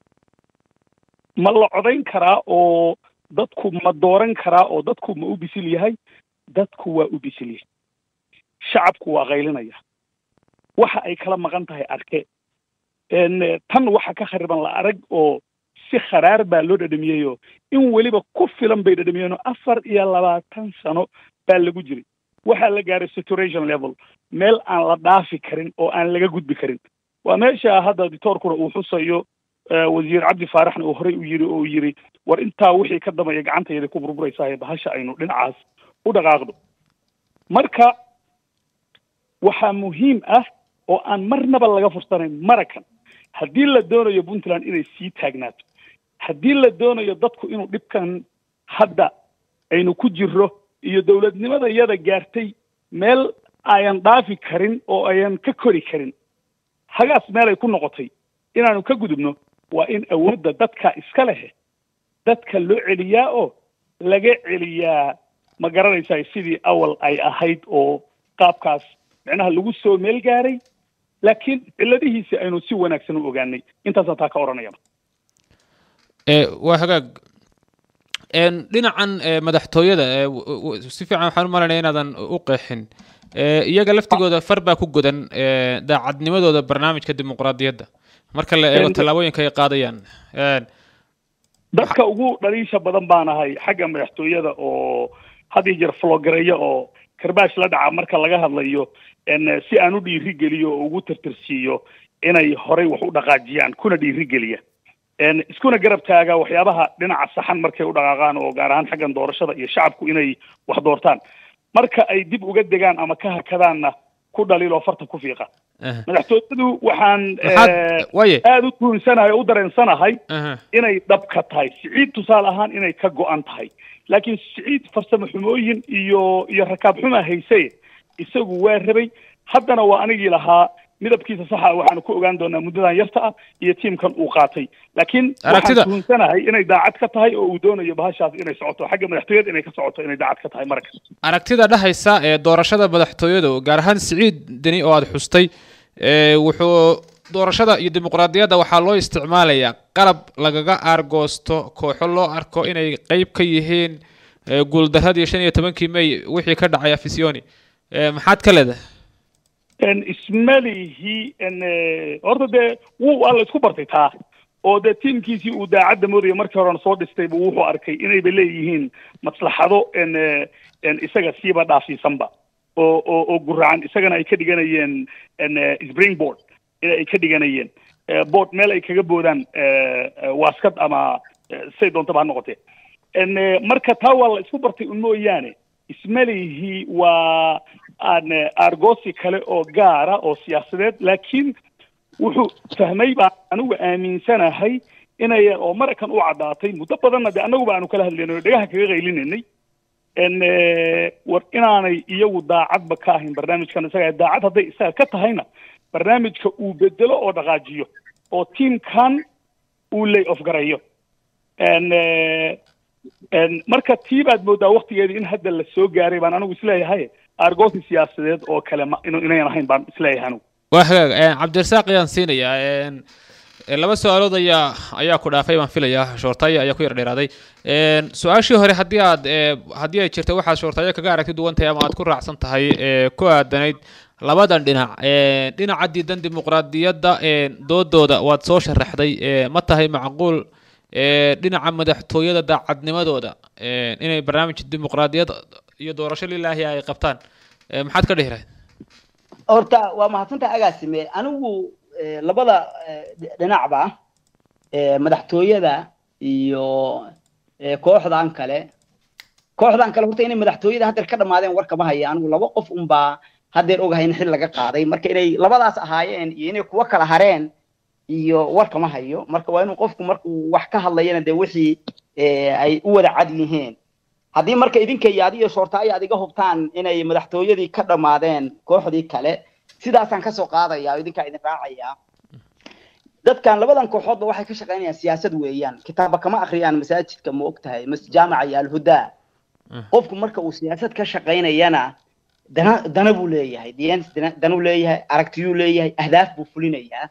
ma la codayn karaa oo dadku ma dooran karaa oo dadku ma u bisil yahay dadku waa u bisil yahay shacabku waa qaylinaya waxa ay kala maqan tahay arke n tan waxa ka khariban la arag oo si kharaar baa loo dhadhamiyeyoo in weliba ku filan bay dhadhamiyeenoo afar iyo labaatan sano baa lagu jiray waxaa la gaaray saturation level meel aan la dhaafi karin oo aan laga gudbi karin waa meesha hadda dictoorkuna uu xusayo wasiir cabdi faaraxna uu horey u yiri oo yiri war intaa wixii ka dambeeya gacantayda ku burburaysahay bahasha aynu dhinacaas u dhaqaaqdo marka waxaa muhiim ah oo aan marnaba laga fursanayn marakan haddii la doonayo puntland inay sii taagnaato haddii la doonayo dadku inuu dhibkan hadda aynu ku jirro iyo dawladnimada iyada gaartay meel ayan dhaafi karin oo ayan ka kori karin hagaas meelay ku noqotay inaanu ka gudubno waa in awoodda dadka iska lehe dadka loo celiyaa oo laga celiyaa ma garanaysaa sidii awal ay ahayd oo qaabkaas micnaha lagu soo meel gaaray laakiin cilladihiisi aynu si wanaagsan u ogaanay intaasaa taa ka odhanaya waa hagaag dhinacan madaxtooyada si fiican waxaan u malaynaya inaadan u qeexin iyaga laftigooda far baa ku godan daacadnimadooda barnaamijka dimuqraadiyadda marka la eego tallaabooyinka ay qaadayaan dadka ugu dhaliisha badan baan ahay xagga madaxtooyada oo had iyo jeer flogareeya oo karbaash la dhaca marka laga hadlayo si aan u dhiiri geliyo oo ugu tirtirsiiyo inay horey wax u dhaqaajiyaan kuna dhiiri geliya iskuna garab taaga waxyaabaha dhinaca saxan markay u dhaqaaqaan oo gaar ahaan xaggan doorashada iyo shacabku inay wax doortaan marka ay dib uga degaan ama ka hakadaanna ku dhaliiloo farta ku fiiqa madaxtooyadu waxaan aada u tuunsanahay oo u dareensanahay inay dhab ka tahay siciid tusaale ahaan inay ka go-an tahay laakiin siciid farsamo xumooyin iyo iyo rakaab xumaa hayse isagu waa rabay haddana waa anigii lahaa midabkiisa saxa waxaanu ku ogaan doonaa muddadan yarta ah iyo tiimkan uu qaatay laakiin waxaan tuhunsanahay inay daacad ka tahay oo uu doonayo bahashaas inay socoto xagga madaxtooyada inay ka socoto inay daacad ka tahay marka aragtida dhahaysa ee doorashada madaxtooyada gaar ahaan siciid deni oo aada xustay wuxuu doorashada iyo dimuqraadiyadda waxaa loo isticmaalayaa qalab lagaga aargoosto kooxo loo arko inay qeyb ka yihiin guuldaradii shan iyo tobankii may wixii ka dhacay afisioni maxaad ka leedahay ismalihi horta dee wuu waa la isku bartay taa oo dee tiimkiisii uu daacadda moodaya markii horena soo dhistayba wuxuu arkay inayba leeyihiin maslaxado isaga siiba dhaafsiisanba oo oo oo guracan isagana ay ka dhiganayeen springboard in ay ka dhiganayeen board meel ay kaga boodaan waaskad ama say doontaba ha noqotee marka taa waa la isku bartay un mooyaane ismalihi waa aan argosi kale oo gaara oo siyaasadeed laakiin wuxuu fahmay baan anigu aaminsanahay inay oo marakan u caddaatay muddo badanna de annaguba aanu kala hadlaynay oo dhegaha kaga qaylinanay war inaanay iyagu daacadba ka ahayn barnaamijkan isaga daacad hadday isaga ka tahayna barnaamijka uu bedelo oo dhaqaajiyo oo tiamkan uu lay off garayo marka tii baad moodaa waktigeedii in hadda la soo gaaray baan anigu isleeyahay argoosi siyaasadeed oo kale ma inu inayan ahayn baan isleeyahay anigu waa hagaag cabdirasaaq ayaan siinayaa laba su-aalood ayaa ayaa ku dhaafay baan filayaa shoortaayo ayaa ku yar dheeraaday su-aashii hore haddii aad haddii ay jirta waxaad shoortaayo kaga aragti duwan tahay ama aad ku raacsan tahay ku aadanayd labadan dhinac dhinaca diidan dimuqraadiyadda doodooda waad soo sharaxday ma tahay macquul dhinaca madaxtooyada daacadnimadooda inay barnaamij dimuqraadiyad iyo doorasho lilaahi ay qabtaan maxaad ka dhihi lahayd horta waa mahadsantaha agaasime anigu labada dhinacba madaxtooyada iyo kooxdan kale kooxdan kale horta inay madaxtooyada haddeer ka dhammaadeen war kama haya anigu laba qof unbaa haddeer ogahay in xil laga qaaday marka inay labadaas ahaayeen iyo inay kuwa kala hareen iyo war kama hayo marka waa inuu qofku markuu wax ka hadlayana dee wixii ay u wada cad yihiin haddii marka idinka iyo adiyo shoortaayo aad iga hubtaan inay madaxtooyadii ka dhammaadeen kooxdii kale sidaasaan kasoo qaadaya idinkaa idin raacaya dadkan labadan kooxoodba waxay ka shaqaynayaan siyaasad weeyaan kitaaba kama akriyaan masaajidka ma og tahay mas jaamaca iyo alhudaa qofku marka uu siyaasad ka shaqaynayana dana dana buu leeyahay diyans danuu leeyahay aragtiyuu leeyahay ahdaaf buu fulinayaa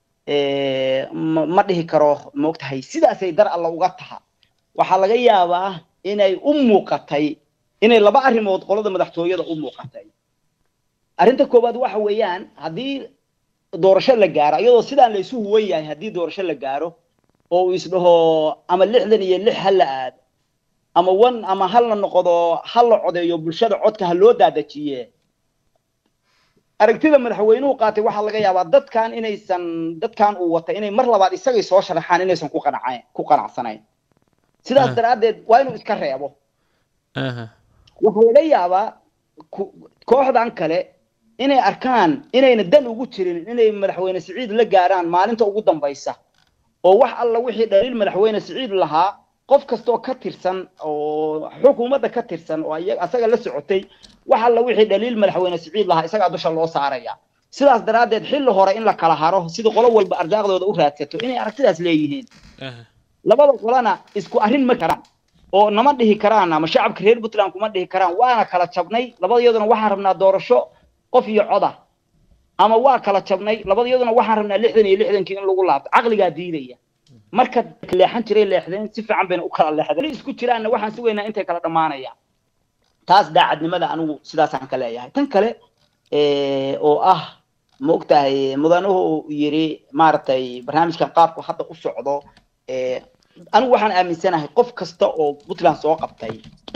ma dhihi karo ma og tahay sidaasay dar alla uga taha waxaa laga yaabaa inay u muuqatay inay laba arrimood qolada madaxtooyada u muuqatay arrinta koowaad waxa weeyaan haddii doorasho la gaaro iyadoo sidaan la isu huwan yahay haddii doorasho la gaaro oo uu isdhaho ama lixdan iyo lix ha la aado ama wan ama hal la noqdo ha la codeeyo bulshada codka ha loo daadajiye aragtida madaxweynuhu qaatay waxaa laga yaabaa dadkan inaysan dadkan uu watay inay mar labaad isagay soo sharaxaan inaysan ku qanacayn ku qanacsanayn sidaas daraaddeed waa inuu iska reebo waxaa laga yaabaa kooxdan kale inay arkaan inayna dan ugu jirin inay madaxweyne siciid la gaaraan maalinta ugu dambaysa oo wax alla wixii dhaliil madaxweyne siciid lahaa qof kastoo ka tirsan oo xukuumadda ka tirsan oo asaga la socotay wax alla wixii dhaliil madaxweyne siciid lahaa isagaa dusha loo saaraya sidaas daraaddeed xilli hore in la kala haro sida qolo walba ardaaqdooda u raadsato inay aragtidaas leeyihiin labada qolana isku arrin ma karaan oo nama dhihi karaan ama shacabka reer puntland kuma dhihi karaan waana kala jabnay labadayaduna waxaan rabnaa doorasho qof iyo coda ama waa kala jabnay labadayaduna waxaan rabnaa lixdan iyo lixdankii in lagu laabto caqligaa diidaya marka leexan jiray leexdeen si fiican bayna u kala leexdeen isku jiraanna waxaan sugaynaa intay kala dhammaanayaan taas daacadnimada anigu sidaasaan ka leeyahay tan kale oo ah ma ogtahay mudanuhu yiri maaragtay barnaamijkan qaabku hadda u socdo anigu waxaan aaminsanahay qof kasta oo puntland soo qabtay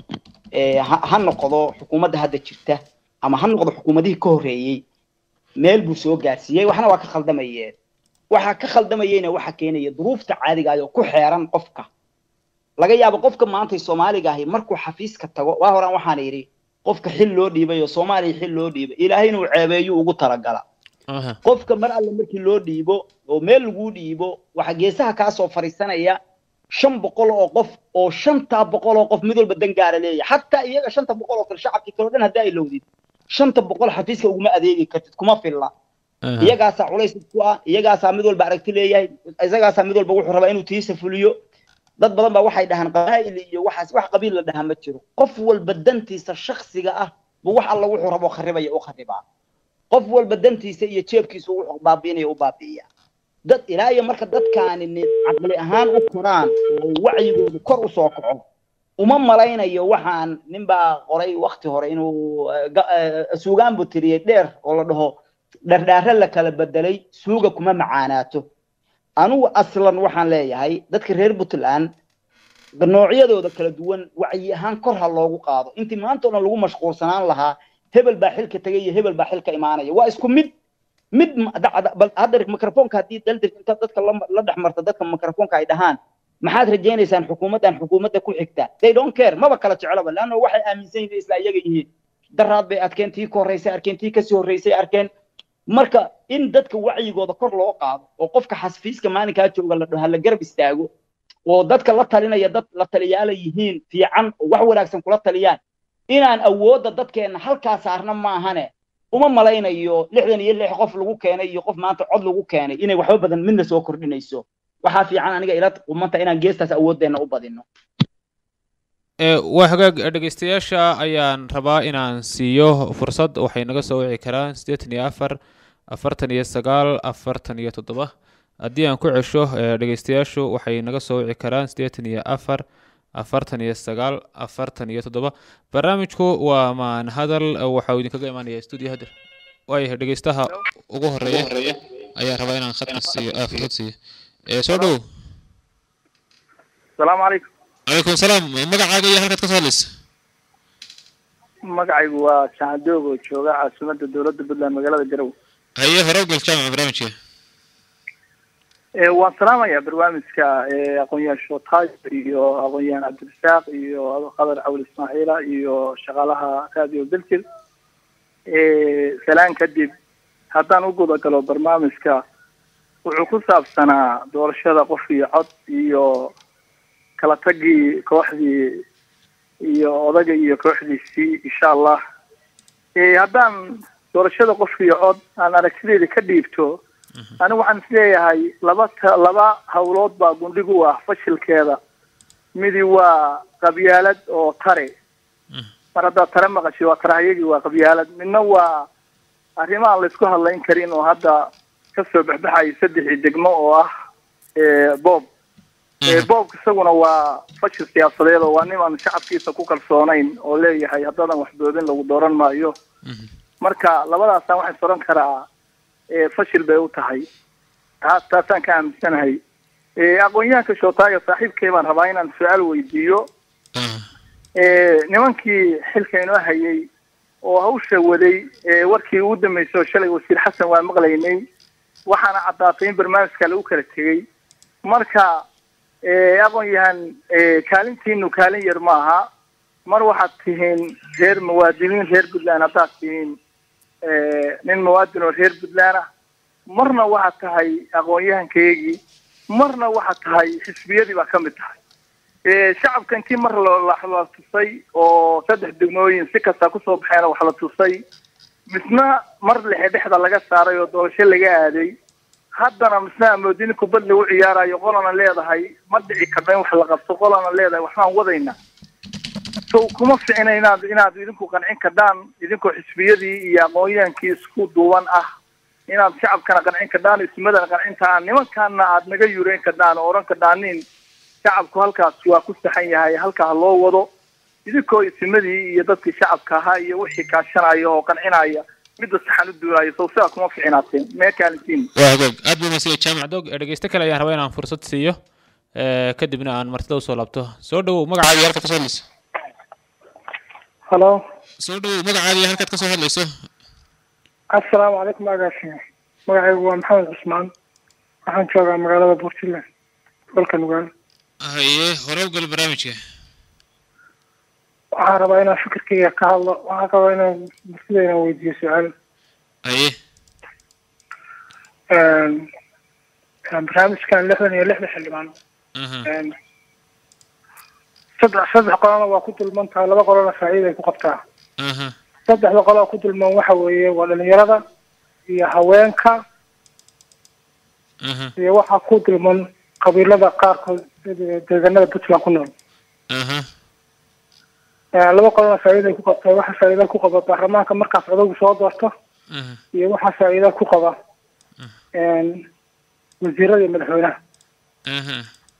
ha noqdo xukuumadda hadda jirta ama ha noqdo xukuumadihii ka horreeyey meel buu soo gaarsiiyey waxna waa ka khaldamayeen waxaa ka khaldamayeyna waxa keenaya duruufta caadiga ah oo ku xeeran qofka laga yaabo qofka maantay soomaaliga ahi markuu xafiiska tago waa horaan waxaan yidhi qofka xil loo dhiibay oo soomaaliya xil loo dhiibay ilaahay inuu ceebeeyo ugu talagala qofka mar alle markii loo dhiibo oo meel laguu dhiibo waxa geesaha kaa soo fariisanaya shan boqol oo qof oo shantaa boqol oo qof mid walba dan gaara leeyahay xataa iyaga shanta boqol oo kale shacabkii kale o dhan haddaa ilowdid shanta boqol xafiiska uguma adeegi kartid kuma filla iyagaasaa culays ku ah iyagaasaa mid walba aragti leeyahay isagaasaa mid walba wuxuu rabaa inuu tiisa fuliyo dad badan baa waxay dhahaan qabaa'il iyo waxaas wax qabiil la dhahaa ma jiro qof walba dantiisa shaksiga ah buu wax alla wuxuu rabo kharibaya u kharibaa qof walba dantiisa iyo jeebkiisa wuxuu baabiinaya u baabi'iya dad ilaa iyo marka dadkaani caqli ahaan u koraan oo wacyigoodu kor u soo kaco uma malaynayo waxaan ninbaa qoray wakti hore inuu suugaan buu tiriyey dheer oo la dhaho dhardhaare la kala bedelay suuga kuma macaanaato anugu aslan waxaan leeyahay dadka reer puntland noocyadooda kala duwan wacyi ahaan kor ha loogu qaado intii maanta o dhan lagu mashquulsanaan lahaa hebel baa xilka tegay iyo hebel baa xilka imaanaya waa isku mid mid hadda microfonka haddii daldir inta dadka la dhex marta dadka microfonka ay dhahaan maxaad rajaynaysaan xukuumaddan xukuumadda ku xigta they don't care maba kala jecelaba leanna waxay aaminsan yihiin isla iyaga yihiin daraad bay arkeen tii ka horreysay arkeen tii kasii horreysay arkeen marka in dadka wacyigooda kor loo qaado oo qofka xasfiiska maalinkaa jooga la dhaho la garab istaago oo dadka la talinaya dad la taliyaala yihiin fiican oo wax wanaagsan kula taliyaan inaan awoodda dadkeenna halkaa saarna maahane uma malaynayo lixdan iyo lix qof lagu keenay iyo qof maanta cod lagu keenay inay waxba badan midna soo kordhinayso waxaa fiican aniga ila qumanta inaan geestaas awooddeenna u badino ee waa hagaag eh, dhegeystayaasha ayaan rabaa inaan siiyo fursad waxay naga soo wici karaan siddeetan iyo afar afartan iyo sagaal afartan iyo toddoba haddii aan ku cesho eh, dhegeystayaashu waxay naga soo wici karaan siddeetan iyo afar afartan iyo sagaal afartan iyo toddoba barnaamijku waa maan hadal eh, waxa uu idinkaga imaanaya studio hader waayahay dhegeystaha ugu horeeya ayaan rabaa inaan khadka siiyo ah, fursad siiyo Eh, soo dhow asalaamu calaykum calaykum salaam magacaaga iyo halkaad ka soo hadlaysa magacaygu waa jaandoog oo jooga caasimadda dowladda puntland magaalada garowe haye hore u gal jaamaca barnaamijka Eh, waan salaamayaa barnaamijka eh, aqoon-yahan shootaay iyo aqoon-yahan cabdirasaaq iyo qadar cawl ismaaciila iyo shaqaalaha radio belgil salaan kadib haddaan u guda galo barnaamijka wuxuu ku saabsanaa doorashada qof iyo cod iyo kala tagii kooxdii iyo odaga iyo kooxdiisii insha allah Eh, haddaan doorashada qof iyo cod aan aragtideeda ka dhiibto anigu waxaan isleeyahay laba ta laba hawlood baa gundhig u ah fashilkeeda midi waa qabyaalad oo tare mar haddaad tare maqashay waa tarahayagii waa qabyaalad midna waa arrimo aan laysku hadlayn karin oo hadda kasoo baxbaxayo saddexii degmo oo ah eh, boob Eh, boobka isaguna waa fashil siyaasadeed oo waa niman shacabkiisa ku kalsoonayn oo leeyahay haddaadan waxboodin lagu dooran maayo marka labadaasaan waxaan soran karaa eh, fashil bay u tahay taas taasaan ka aaminsanahay Eh, aqoon-yahanka shootaaga saaxiibkay baan rabaa inaan su-aal weydiiyo Eh, nimankii xilka inoo hayay oo hawsha waday eh, warkii ugu dambeysay oo shalay wasiir xasan waa maqlaynay waxaana caddaatay in barnaamijka lagu kala tegey marka eh, aqoon-yahan eh, kaalintiinu kaalin yar ma aha mar waxaad tihiin reer muwaadiniin reer puntland haddaad tihiin eh, nin muwaadin oo reer puntland ah marna waxaad tahay aqoon-yahankaygii marna waxaad tahay xisbiyadii baa ka mid tahay Eh, shacabka intii mar la la- la tusay oo saddex degmooyin si kasta kusoo baxeena wax la tusay misna mar lexe dhexda laga saaray oo doorasho laga aaday haddana misna amoodin kubad lagu ciyaarayo qolana leedahay ma dhici karna in wax la qabto qolana leedahay waxbaan wadayna so kuma ficina inaad inaad idinku qancin kardhaan idinkoo xisbiyadii iyo aqoon-yahankii isku duuban ah inaad shacabkana qancin kardhaan ismadana qancintaan nimankaana aad naga yureyn kardhaan oo odhan kardhaanin shacabku halkaas waa ku saxan yahay halkaa ha loo wado idinkoo isimadii iyo dadkii shacabka ahaa iyo wixii kaashanaya oo qancinaya midda saxan u duulaya sow sidaa kuma ficinaateen mee kaalintiin waa hagaag aad buu mahadsan yahay jaamac dog ee dhegeyste kale ayaan rabaa inaan fursad siiyo ee, kadibna aan martida usoo laabto soo dhowow magacaaga iyo halkaad ka soo hadlayso halo soo dhowow magacaaga iyo halkaad ka soo hadlayso assalaamu calaykum agaasime magacaygu waa maxamed cusmaan waxaan joogaa magaalada puntland gobolka nugaal haye hore u gal barnaamijka waxaan rabaa inaan fikirkayga ka hadlo waxaan rabaa inaan bulshada inaan weydiiyo su-aal haye Een, een, barnaamijkan lixdan iyo lixda xildhibaan aha Een, saddex saddex qolona waa ku dulman tahay laba qolona faa'iida ay ku qabtaa aha saddexda qolo oo ku dulman waxa weeye waa dhalinyarada iyo haweenka aha iyo waxaa ku dulman qabiilada qaarkood sida deegaanada puntland ku nool aha Ee, laba qolona faa'iida ay ku qabtaa waxa faa'iida ku qaba baarlamaanka markaas odagu soo doorto aha iyo waxaa faa'iida ku qaba een, wasiirada iyo madaxweynaha aha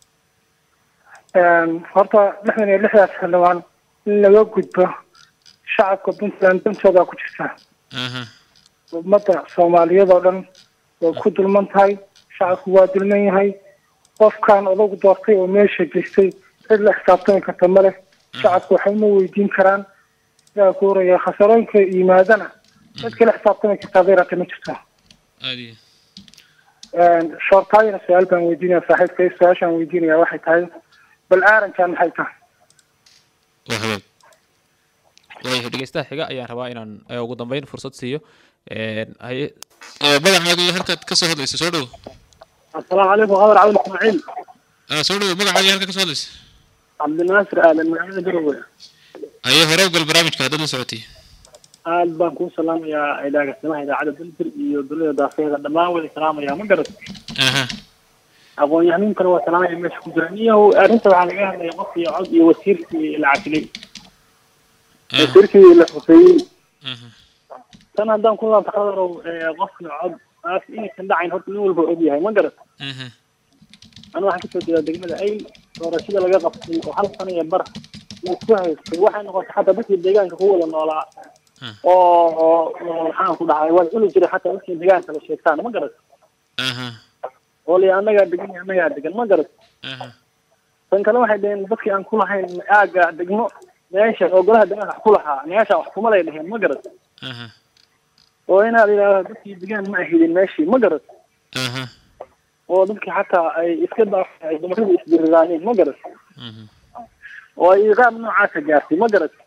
Een, horta lixdan iyo lixdaas xildhibaan in laga gudbo shacabka puntland dantooda ku jirta aha ummadda soomaaliyeed oo dhan way ku dulman tahay shacabku waa dulman yahay qofkan odagu doortay oo meesha geystay cid la xisaabtami karta ma leh shacabku waxba ma weydiin karaan sidaa ku horaya khasarooyinka yimaadana cid kala xisaabtami karta haday rata ma jirto aad iyo shoortaayana su-aal baan weydiinaya saaxiibkay su-aashaan weydiinaya waxay tahay bal aarankan maxay tahay waa hagaag waayahay dhegeystaha xiga ayaan rabaa inaan eh, ugu dambeyn fursad siiyo Een, haye Eh, magacaaga iyo halkaad ka soo hadlayso soo dhowow assalaamu calaykum qadar cabdi ismaaciil ah soo dhowow magacaaga iyo halkaad ka soo hadlayso cabdinaasir aadan magaalada garowe haye hore u gal barnaamijka haddaad la socotay aad baan kuu salaamayaa idaagasnimaha idaacadda dalbir iyo dowlada daafeeda dhammaan wada salaamayaa ma garat aha aqoon-yahaniintana waa salaamaya meesha ku jira niyahow arrinta waxaa laga hadlaya qof iyo cod iyo wasiirkii la casilay wasiirkii la xuseeyey tan haddaan ku laabta qadarow qof iyo cod taas inaysan dhacayn horta nin walba og yahay ma garat anu waxaan kasoo jeedaa degmada ayl doorashada laga qabtay oo hal sana iyo bar isku haystay waxay noqotay xataa dadkii deegaanka ku wada noolaa oo oo maxaan ku dhahay waa cuni jiray xataa dadkii deegaanka la sheegtaan ma garat oo li annagaa degan iyo annagaa degan ma garat tan kale waxay dhaheen dadkii aan ku lahayn aaga degmo meesha oo golaha deegaanka wax ku lahaa meesha wax kuma lay dheheen ma garat oo inaad yidhaahdo dadkii degaan ma ahidin meeshii ma garat oo dadkii xataa ay iska daay dumaradu isdiriraaneen ma garat oo ay iqaab noocaasa gaartay ma garat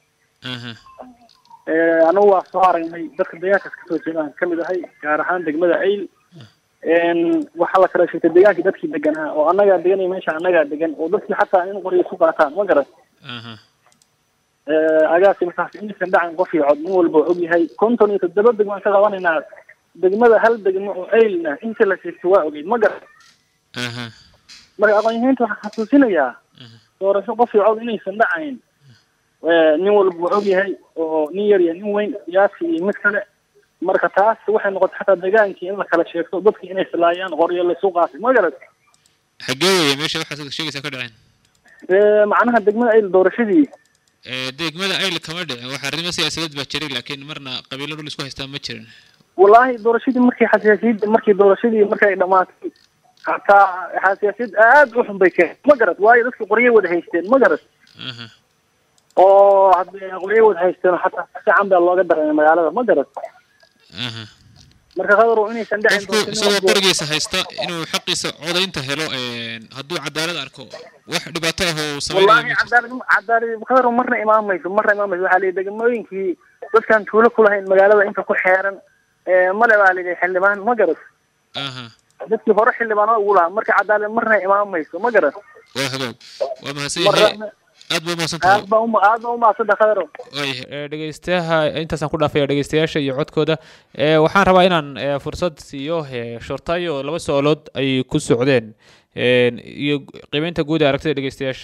anagu waa soo aragnay dadka deegaankaas kasoo jeedaan kamid ahay gaar ahaan degmada ayl waxaa la kala sheegtay deegaankii dadkii deganaa oo annagaa degan iyo meesha annagaa degan oo dadkii xataa in qoryo isu qaataan ma garat agaasi markaas inaysan dhacan qof iyo cod nin walba og yahay konton iyo toddoba degmo aan ka qabanaynaa degmada hal degmo oo aylna inta la sheegtay waa ogeyd ma garat marka aqoon-yahaynta waxaan xasuusinayaa doorasho qof iyo cod inaysan dhacayn nin walba og yahay oo nin yar iyo nin weyn siyaasi iyo mid kale marka taas waxay noqotay xataa degaankii in la kala sheegto dadkii inay silaayaan qoryo laysu qaatay ma garat xagee weeye meesha waxaad sheegaysaa ka dhaceen macnaha degmada ayl doorashadii degmada ayl kama dhicin waxa arrimo siyaasadeed baa jiray laakiin marna qabiilo dhul isku haystaa ma jirin wallaahi doorashadii markii xasaasiyadda markii doorashadii markay dhamaatay hataa xasaasiyad aad u xun bay keen ma garat waayo dadkii qoryo wada haysteen ma garat oo hadday qoryo wada haysteen xataa si fiican baa looga dareemay magaalada ma garat marka qadarow inaysan dhicin qofku isagoo qorigiisa haysta inuu xaqiisa codaynta helo hadduu cadaalad arko wax dhibaato ah oo wallaahi cadaalad cadaalad qadarow marna imaamayso marna imaamayso waxaa lihi degmooyinkii dadkaan tuulo ku lahayn magaalada inta ku xeeran male baa lihi xildhibaan ma garat dadkii hore xildhibaanada ugu lahaa marka cadaalad marna imaamayso ma garat waa hagaag waa mahadsan yahay aad baa umahadsantahay aad baa uma aad baa umahadsantahay qadarow dhegeystayaha intaasaan ku dhaafaya dhegeystayaasha iyo codkooda waxaan rabaa inaan fursad siiyo shortaayo oo laba su-aalood ay ku socdeen iyo qiimeynta guud ee aragtida dhegeystayaasha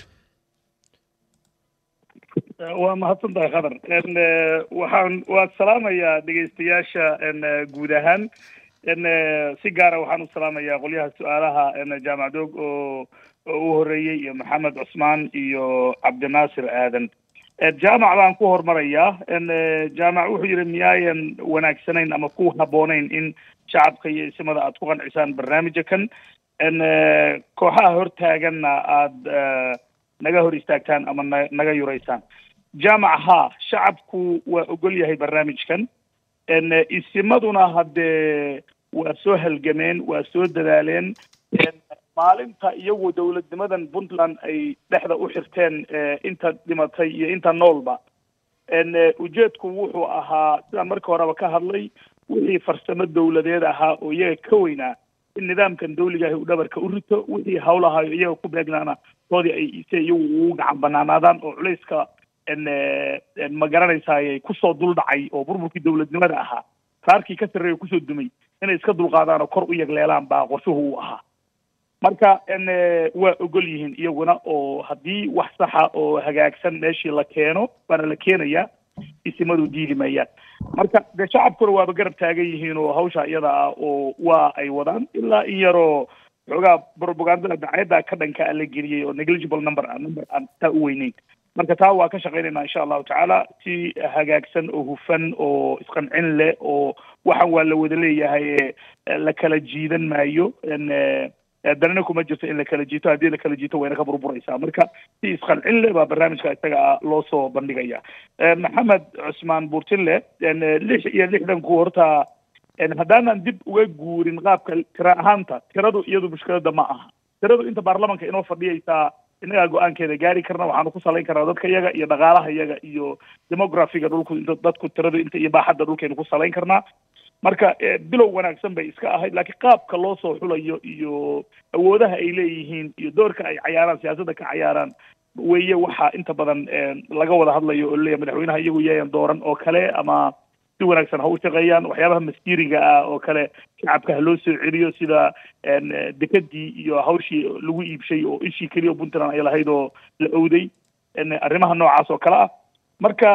waa mahadsan tahay khadar waxaan waad salaamayaa dhegeystayaasha guud ahaan si gaara waxaan u salaamayaa qolyaha su-aalaha jaamac doog oo oo u horeeyey iyo maxamed cusmaan iyo cabdinaasir aadan jaamac baan ku hormarayaa jaamac wuxuu yidhi miyaayan wanaagsanayn ama ku habboonayn in shacabka iyo isimada aad ku qancisaan barnaamija kan kooxaha hortaaganna aada naga hor istaagtaan ama na naga yuraysaan jaamac haa shacabku waa ogol yahay barnaamijkan isimaduna haddee waa soo halgameen waa soo dadaaleen maalinta iyagu dowladnimadan puntland ay dhexda u xirteen inta dhimatay iyo inta noolba ujeedku wuxuu ahaa sidaan markii horeba ka hadlay wixii farsamo dowladeed ahaa oo iyaga ka weynaa in nidaamkan dawligahi uu dhabarka u rito wixii hawlahayo iyaga ku beegnaana toodii ay se iyagu ugu gacan banaanaadaan oo culayska ma garanaysaaye kusoo dul dhacay oo burburkii dowladnimada ahaa raarkii ka sarreeya kusoo dumay inay iska dulqaadaan oo kor u yagleelaan baa qorshuhu u ahaa marka waa ogol yihiin iyaguna oo haddii wax saxa oo hagaagsan meeshii la keeno waana la keenayaa isimadu diidi mayaan marka dee shacabkuna waaba garab taagan yihiin oo hawsha iyada ah oo waa ay wadaan ilaa in yaroo xoogaa propagandada dacayadda ka dhanka a la geliyey oo negligible number ah number aan taa u weyneyn marka taa waa ka shaqaynaynaa insha allahu tacaala si hagaagsan oo hufan oo isqancin leh oo waxan waa la wada leeyahay la kala jiidan maayo danana kuma jirto in la kala jiito haddii la kala jiito wayna ka burburaysaa marka si isqancin leh baa barnaamijka isaga ah loo soo bandhigaya maxamed cusmaan burtinle lix iyo lixdanku horta haddaanan dib uga guurin qaabka tira ahaanta tiradu iyadu mushkilada ma aha tiradu inta baarlamanka inoo fadhiyaysaa innagaa go-aankeeda gaari karna waxaanu ku salayn karnaa dadka iyaga iyo dhaqaalaha iyaga iyo demografiga dhulku dadku tiradu inta iyo baaxadda dhulkaynu ku salayn karnaa marka bilow wanaagsan bay iska ahayd laakiin qaabka loo soo xulayo iyo awoodaha ay leeyihiin iyo doorka ay cayaaraan siyaasadda ka cayaaraan weeye waxa inta badan laga wada hadlayo oo leeyahay madaxweynaha iyagu yayan dooran oo kale ama si wanaagsan ha u shaqeeyaan waxyaabaha masjiriga ah oo kale shacabka ha loo soo celiyo sida dekadii iyo hawshii lagu iibshay oo ishii keliya oo puntland ay lahayd oo la owday arrimaha noocaas oo kale ah marka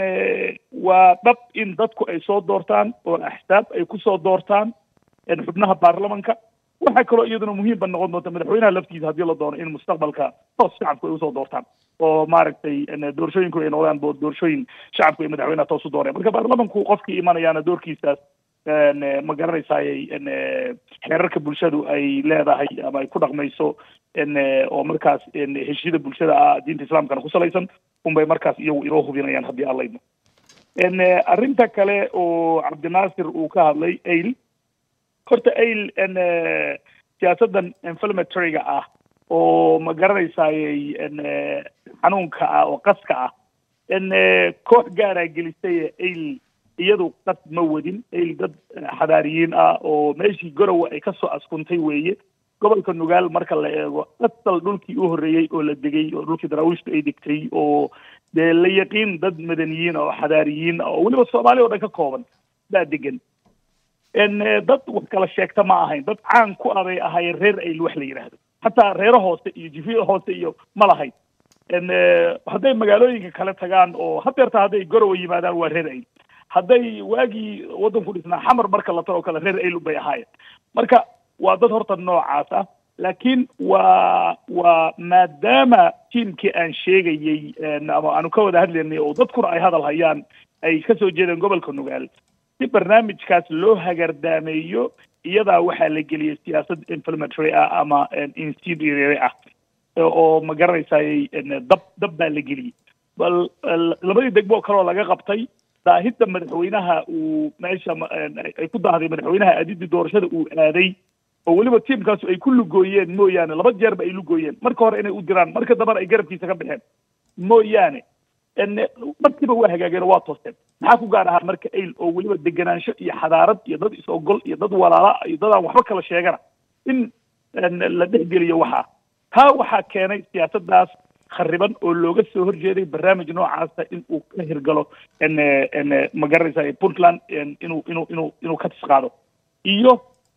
waa dhab in dadku ay soo doortaan oo axsaab ay kusoo doortaan xubnaha baarlamanka waxaa kaloo iyaduna muhiimba noqon doonta madaxweynaha laftiisa haddii la doono in mustaqbalka toos shacabku ay usoo doortaan oo maaragtay doorashooyinku ay noqdaan doorashooyin shacabku ay madaxweynaha toos u dooreen marka baarlamanku qofkii imanayaana doorkiisaas ma garanaysayay xeerarka bulshadu ay leedahay ama ay ku dhaqmayso oo markaas heshiyada bulshada ah diinta islaamkana ku salaysan unbay markaas iyagu inoo hubinayaan haddii aan laydmo arrinta kale oo cabdinaasir uu ka hadlay ail horta ail siyaasaddan inflammatoryga ah oo ma garanaysayay xanuunka ah oo qaska ah koox gaaraa gelisay ail iyadu qas ma wadin ail dad xadaariyiin ah oo meeshii gorowa ay kasoo askuntay weeye gobolka nugaal marka la eego asal dhulkii u horreeyey oo la degay oo dhulkii daraawiishtu ay degtay oo dee la yaqiin dad madaniyiin oo xadaariyiin oo weliba soomaaliya oo dhan ka kooban baa degan dad wax kala sheegta ma ahayn dad caan ku abay ahaayeen reer ayl wax la yidhaahdo xataa reero hoose iyo jifiyo hoose iyo ma lahayn hadday magaalooyinka kale tagaan oo hadeerta hadday gorowa yimaadaan waa reer ayl hadday waagii waddanku dhisnaa xamar marka la taro kale reer ayl bay ahaayeen marka waa dad horta noocaas ah laakiin waa waa maadaama tiimkii aan sheegayey ama aanu ka wada hadlaynay oo dadkuna ay hadal hayaan ay kasoo jeedeen gobolka nugaal si barnaamijkaas loo hagardaameeyo iyadaa waxaa la geliyay siyaasad inflammatory ah ama insidiary ah oo ma garanaysay dab dab baa la geliyey bal labadii degmo oo kaleoo laga qabtay daahidda madaxweynaha uu meesha ay ku daahday madaxweynaha aadidii doorashada uu aaday oo weliba tiimkaasu ay ku lugooyeen mooyaane laba jeerba ay lugooyeen marka hore inay u diraan marka dambana ay garabkiisa ka baxeen mooyaane markiiba waa hagaageen oo waa toosteen maxaa ku gaar ahaa marka ayl oo weliba degenaansho iyo xadaarad iyo dad is-ogol iyo dad walaala iyo dad aan waxba kala sheegana in la dhexgeliyo waxaa taa waxaa keenay siyaasaddaas khariban oo looga soo horjeeday barnaamij noocaasa in uu ka hirgalo ma garanaysa puntland inuu inuu inuu inuu ka tisqaado iyo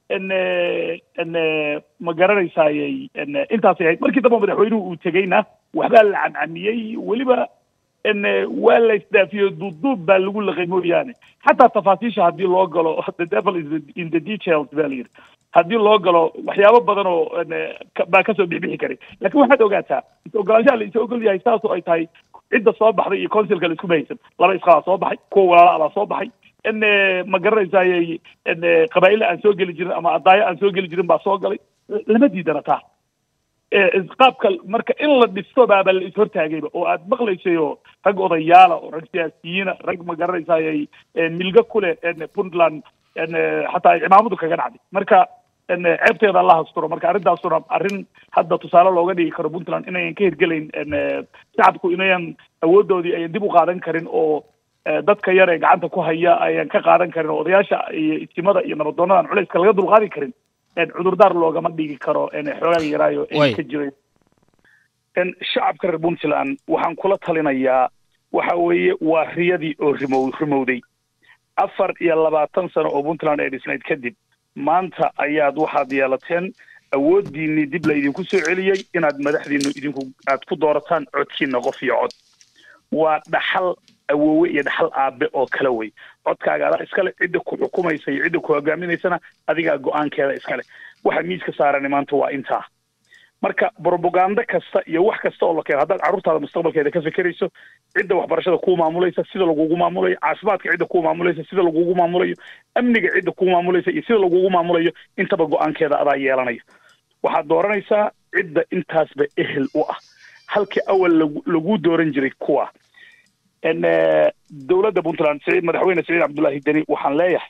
ma garanaysayy intaasay ahayd markii dambe madaxweynuhu uu tegeyna waxbaa la cancamiyey weliba waa la isdaafiyo duubduub baa lagu laqay mooyaane xataa tafaasiisha haddii loo galo the devil is in the details ba la yidhi haddii loo galo waxyaabo badan oo baa kasoo bixbixi karay lakin waxaad ogaataa is ogolaanshaha la is ogol yahay saasoo ay tahay cidda soo baxday iyo consilka la iskuma haysan laba isqabaa soo baxay kuwa walaala baa soo baxay in ma garanaysay qabaa'illa aan soo geli jirin ama adaayo aan soo geli jirin baa soo galay lama diidana taa qaabka marka in la dhisto baaba la ishortaagayba oo aad maqlaysayo rag odayaala oo rag siyaasiyiina rag ma garanaysay milga kule puntland xataa ay cimaamadu kaga dhacday marka ceebteeda alla hasturo marka arrintaasuna arrin hadda tusaale looga dhigi karo puntland inayan ka hirgelayn shacabku inayan awooddoodii ayan dib u qaadan karin oo dadka yar ee gacanta ku haya ayaan ka qaadan karin oo odayaasha iyo istimada iyo nabadoonadan culayska laga dulqaadi karin cudurdaar loogama dhigi karo xoogaga yaraayo ka jiray shacabka reer puntland waxaan kula talinayaa waxa weeye waa riyadii oo rimow rimowday afar iyo labaatan sano oo puntland ay dhisnayd kadib maanta ayaad waxaad yeelateen awooddiinii dib la idinku soo celiyey inaad madaxdiinu idinku aad ku doorataan codkiina qof iyo cod waa dhaxal awoowe iyo dhaxal aabe oo kale wey codkaaga adaa iskale cidda ku xukumaysa iyo cidda ku hogaaminaysana adigaa go-aankeeda iskale waxa miiska saarani maanta waa intaa marka brobagando kasta iyo wax kasta oo la keeno haddaad carruurtaada mustaqbalkeeda ka fekerayso cidda waxbarashada kuu maamulaysa sida lagugu maamulayo caafimaadka cidda kuu maamulaysa sida lagugu maamulayo amniga cidda kuu maamulaysa iyo sida lagugu maamulayo intaba go-aankeeda adaa yeelanayo waxaad dooranaysaa cidda intaasba ehel u ah halkii awal lagu dooran jiray kuwa dowladda puntland saciid madaxweyne saciid cabdullaahi deni waxaan leeyahay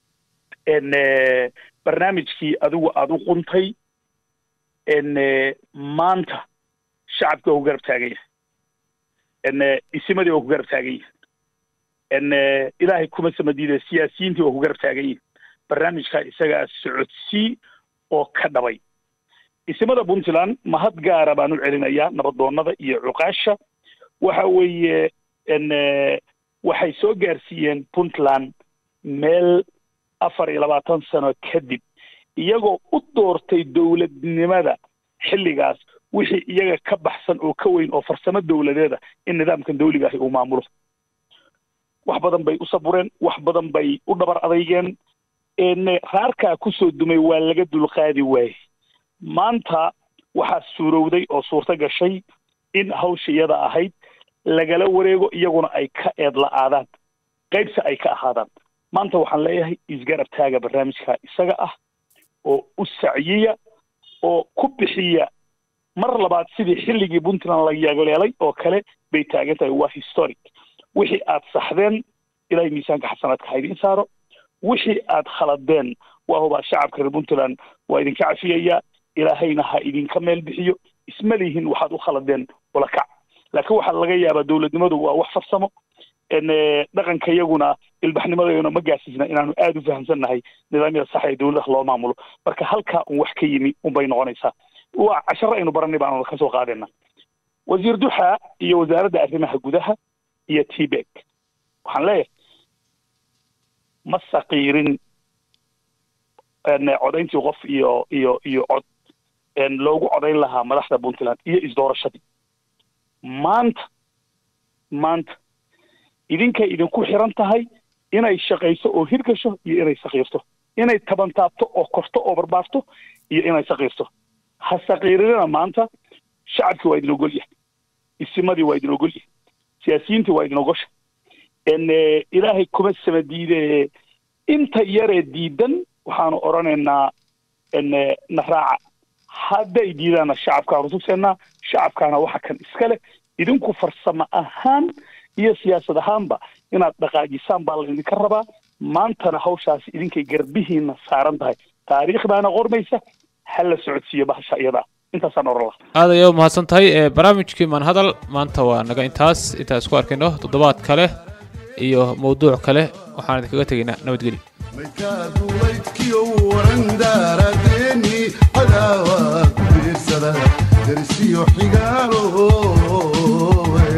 barnaamijkii adigu aada u quntay maanta shacabkii waa ku garab taagan yahay isimadii waa ku garab taagan yihin ilaahay kuma samadiide siyaasiyiintii waa ku garab taagan yihin barnaamijkaa isagaa socodsii oo ka dhabay isimada puntland mahad gaara baan u celinayaa nabadoonnada iyo cuqaasha waxa weeye waxay soo gaarsiiyeen puntland meel afar iyo labaatan sano kadib iyagoo u doortay dowladnimada xilligaas wixii iyaga ka baxsan oo ka weyn oo farsamo dowladeeda in nidaamkan dawliga ahi uu maamulo wax badan bay u sabureen wax badan bay u dhabar adeygeen raarkaa kusoo dumay waa laga dulqaadi waayey maanta waxaa suurowday oo suurto gashay in hawsha iyada ahayd lagala wareego iyaguna ay ka eed la-aadaan qaybse ay ka ahaadaan maanta waxaan leeyahay isgarab taaga barnaamijka isaga ah oo u sacyiya oo ku bixiya mar labaad sidii xilligii puntland la yeegleelay oo kale bay taagan tahay waa historic wixii aad saxdeen ilaahay miisaanka xasanaadka ha idiin saaro wixii aad khaladeen waa hubaa shacabka reer puntland waa idinka cafiyaya ilaahayna ha idinka meel bixiyo isma lihin waxaad u khaladeen ula kac laakiin waxaa laga yaabaa dowladnimadu waa wax farsamo dhaqanka iyaguna ilbaxnimadayuna ma gaasisna inaanu aada u fahamsannahay nidaamyada sax ee dowladaha loo maamulo marka halkaa un wax ka yimi unbay noqonaysaa waa casharo aynu baranay baanu kasoo qaadayna wasiir duxa iyo wasaaradda arrimaha gudaha iyo tbek waxaan leeyahay ma saqiirin codayntii qof iyo iyo iyo cod loogu codayn lahaa madaxda puntland iyo isdoorashadii maanta maanta idinkay idinku xiran tahay inay shaqayso oo hirgasho iyo inay sakiirto inay tabantaabto oo korto oo barbaarto iyo inay sakiirto ha sakiirinina maanta shacabkii waa idin ogol yahay isimadii waa idin ogol yahay siyaasiyiintii waa idin ogosha ilaahay kuma sama diide inta yaree diidan waxaanu odhanaynaa na raaca hadday diidaanna shacabkaanu tugseenaa shacabkaana waxa kan iska leh idinku farsamo ahaan iyo siyaasad ahaanba inaad dhaqaajisaan baa laydinka rabaa maantana hawshaasi idinkay garbihiina saaran tahay taariikhdaana qormaysa ha la socodsiiyo bahasha iyadaa intaasaan oran laha aad ayaa u mahadsan tahay barnaamijkii manhadal maanta waa naga intaas intaan isku arkayno toddobaad kale iyo mawduuc kale waxaan idinkaga tegaynaa nabadgelyo maydkaa duulaydkiyo waran daaradeeni cadaawa ku biirsada darisiyo xigaalo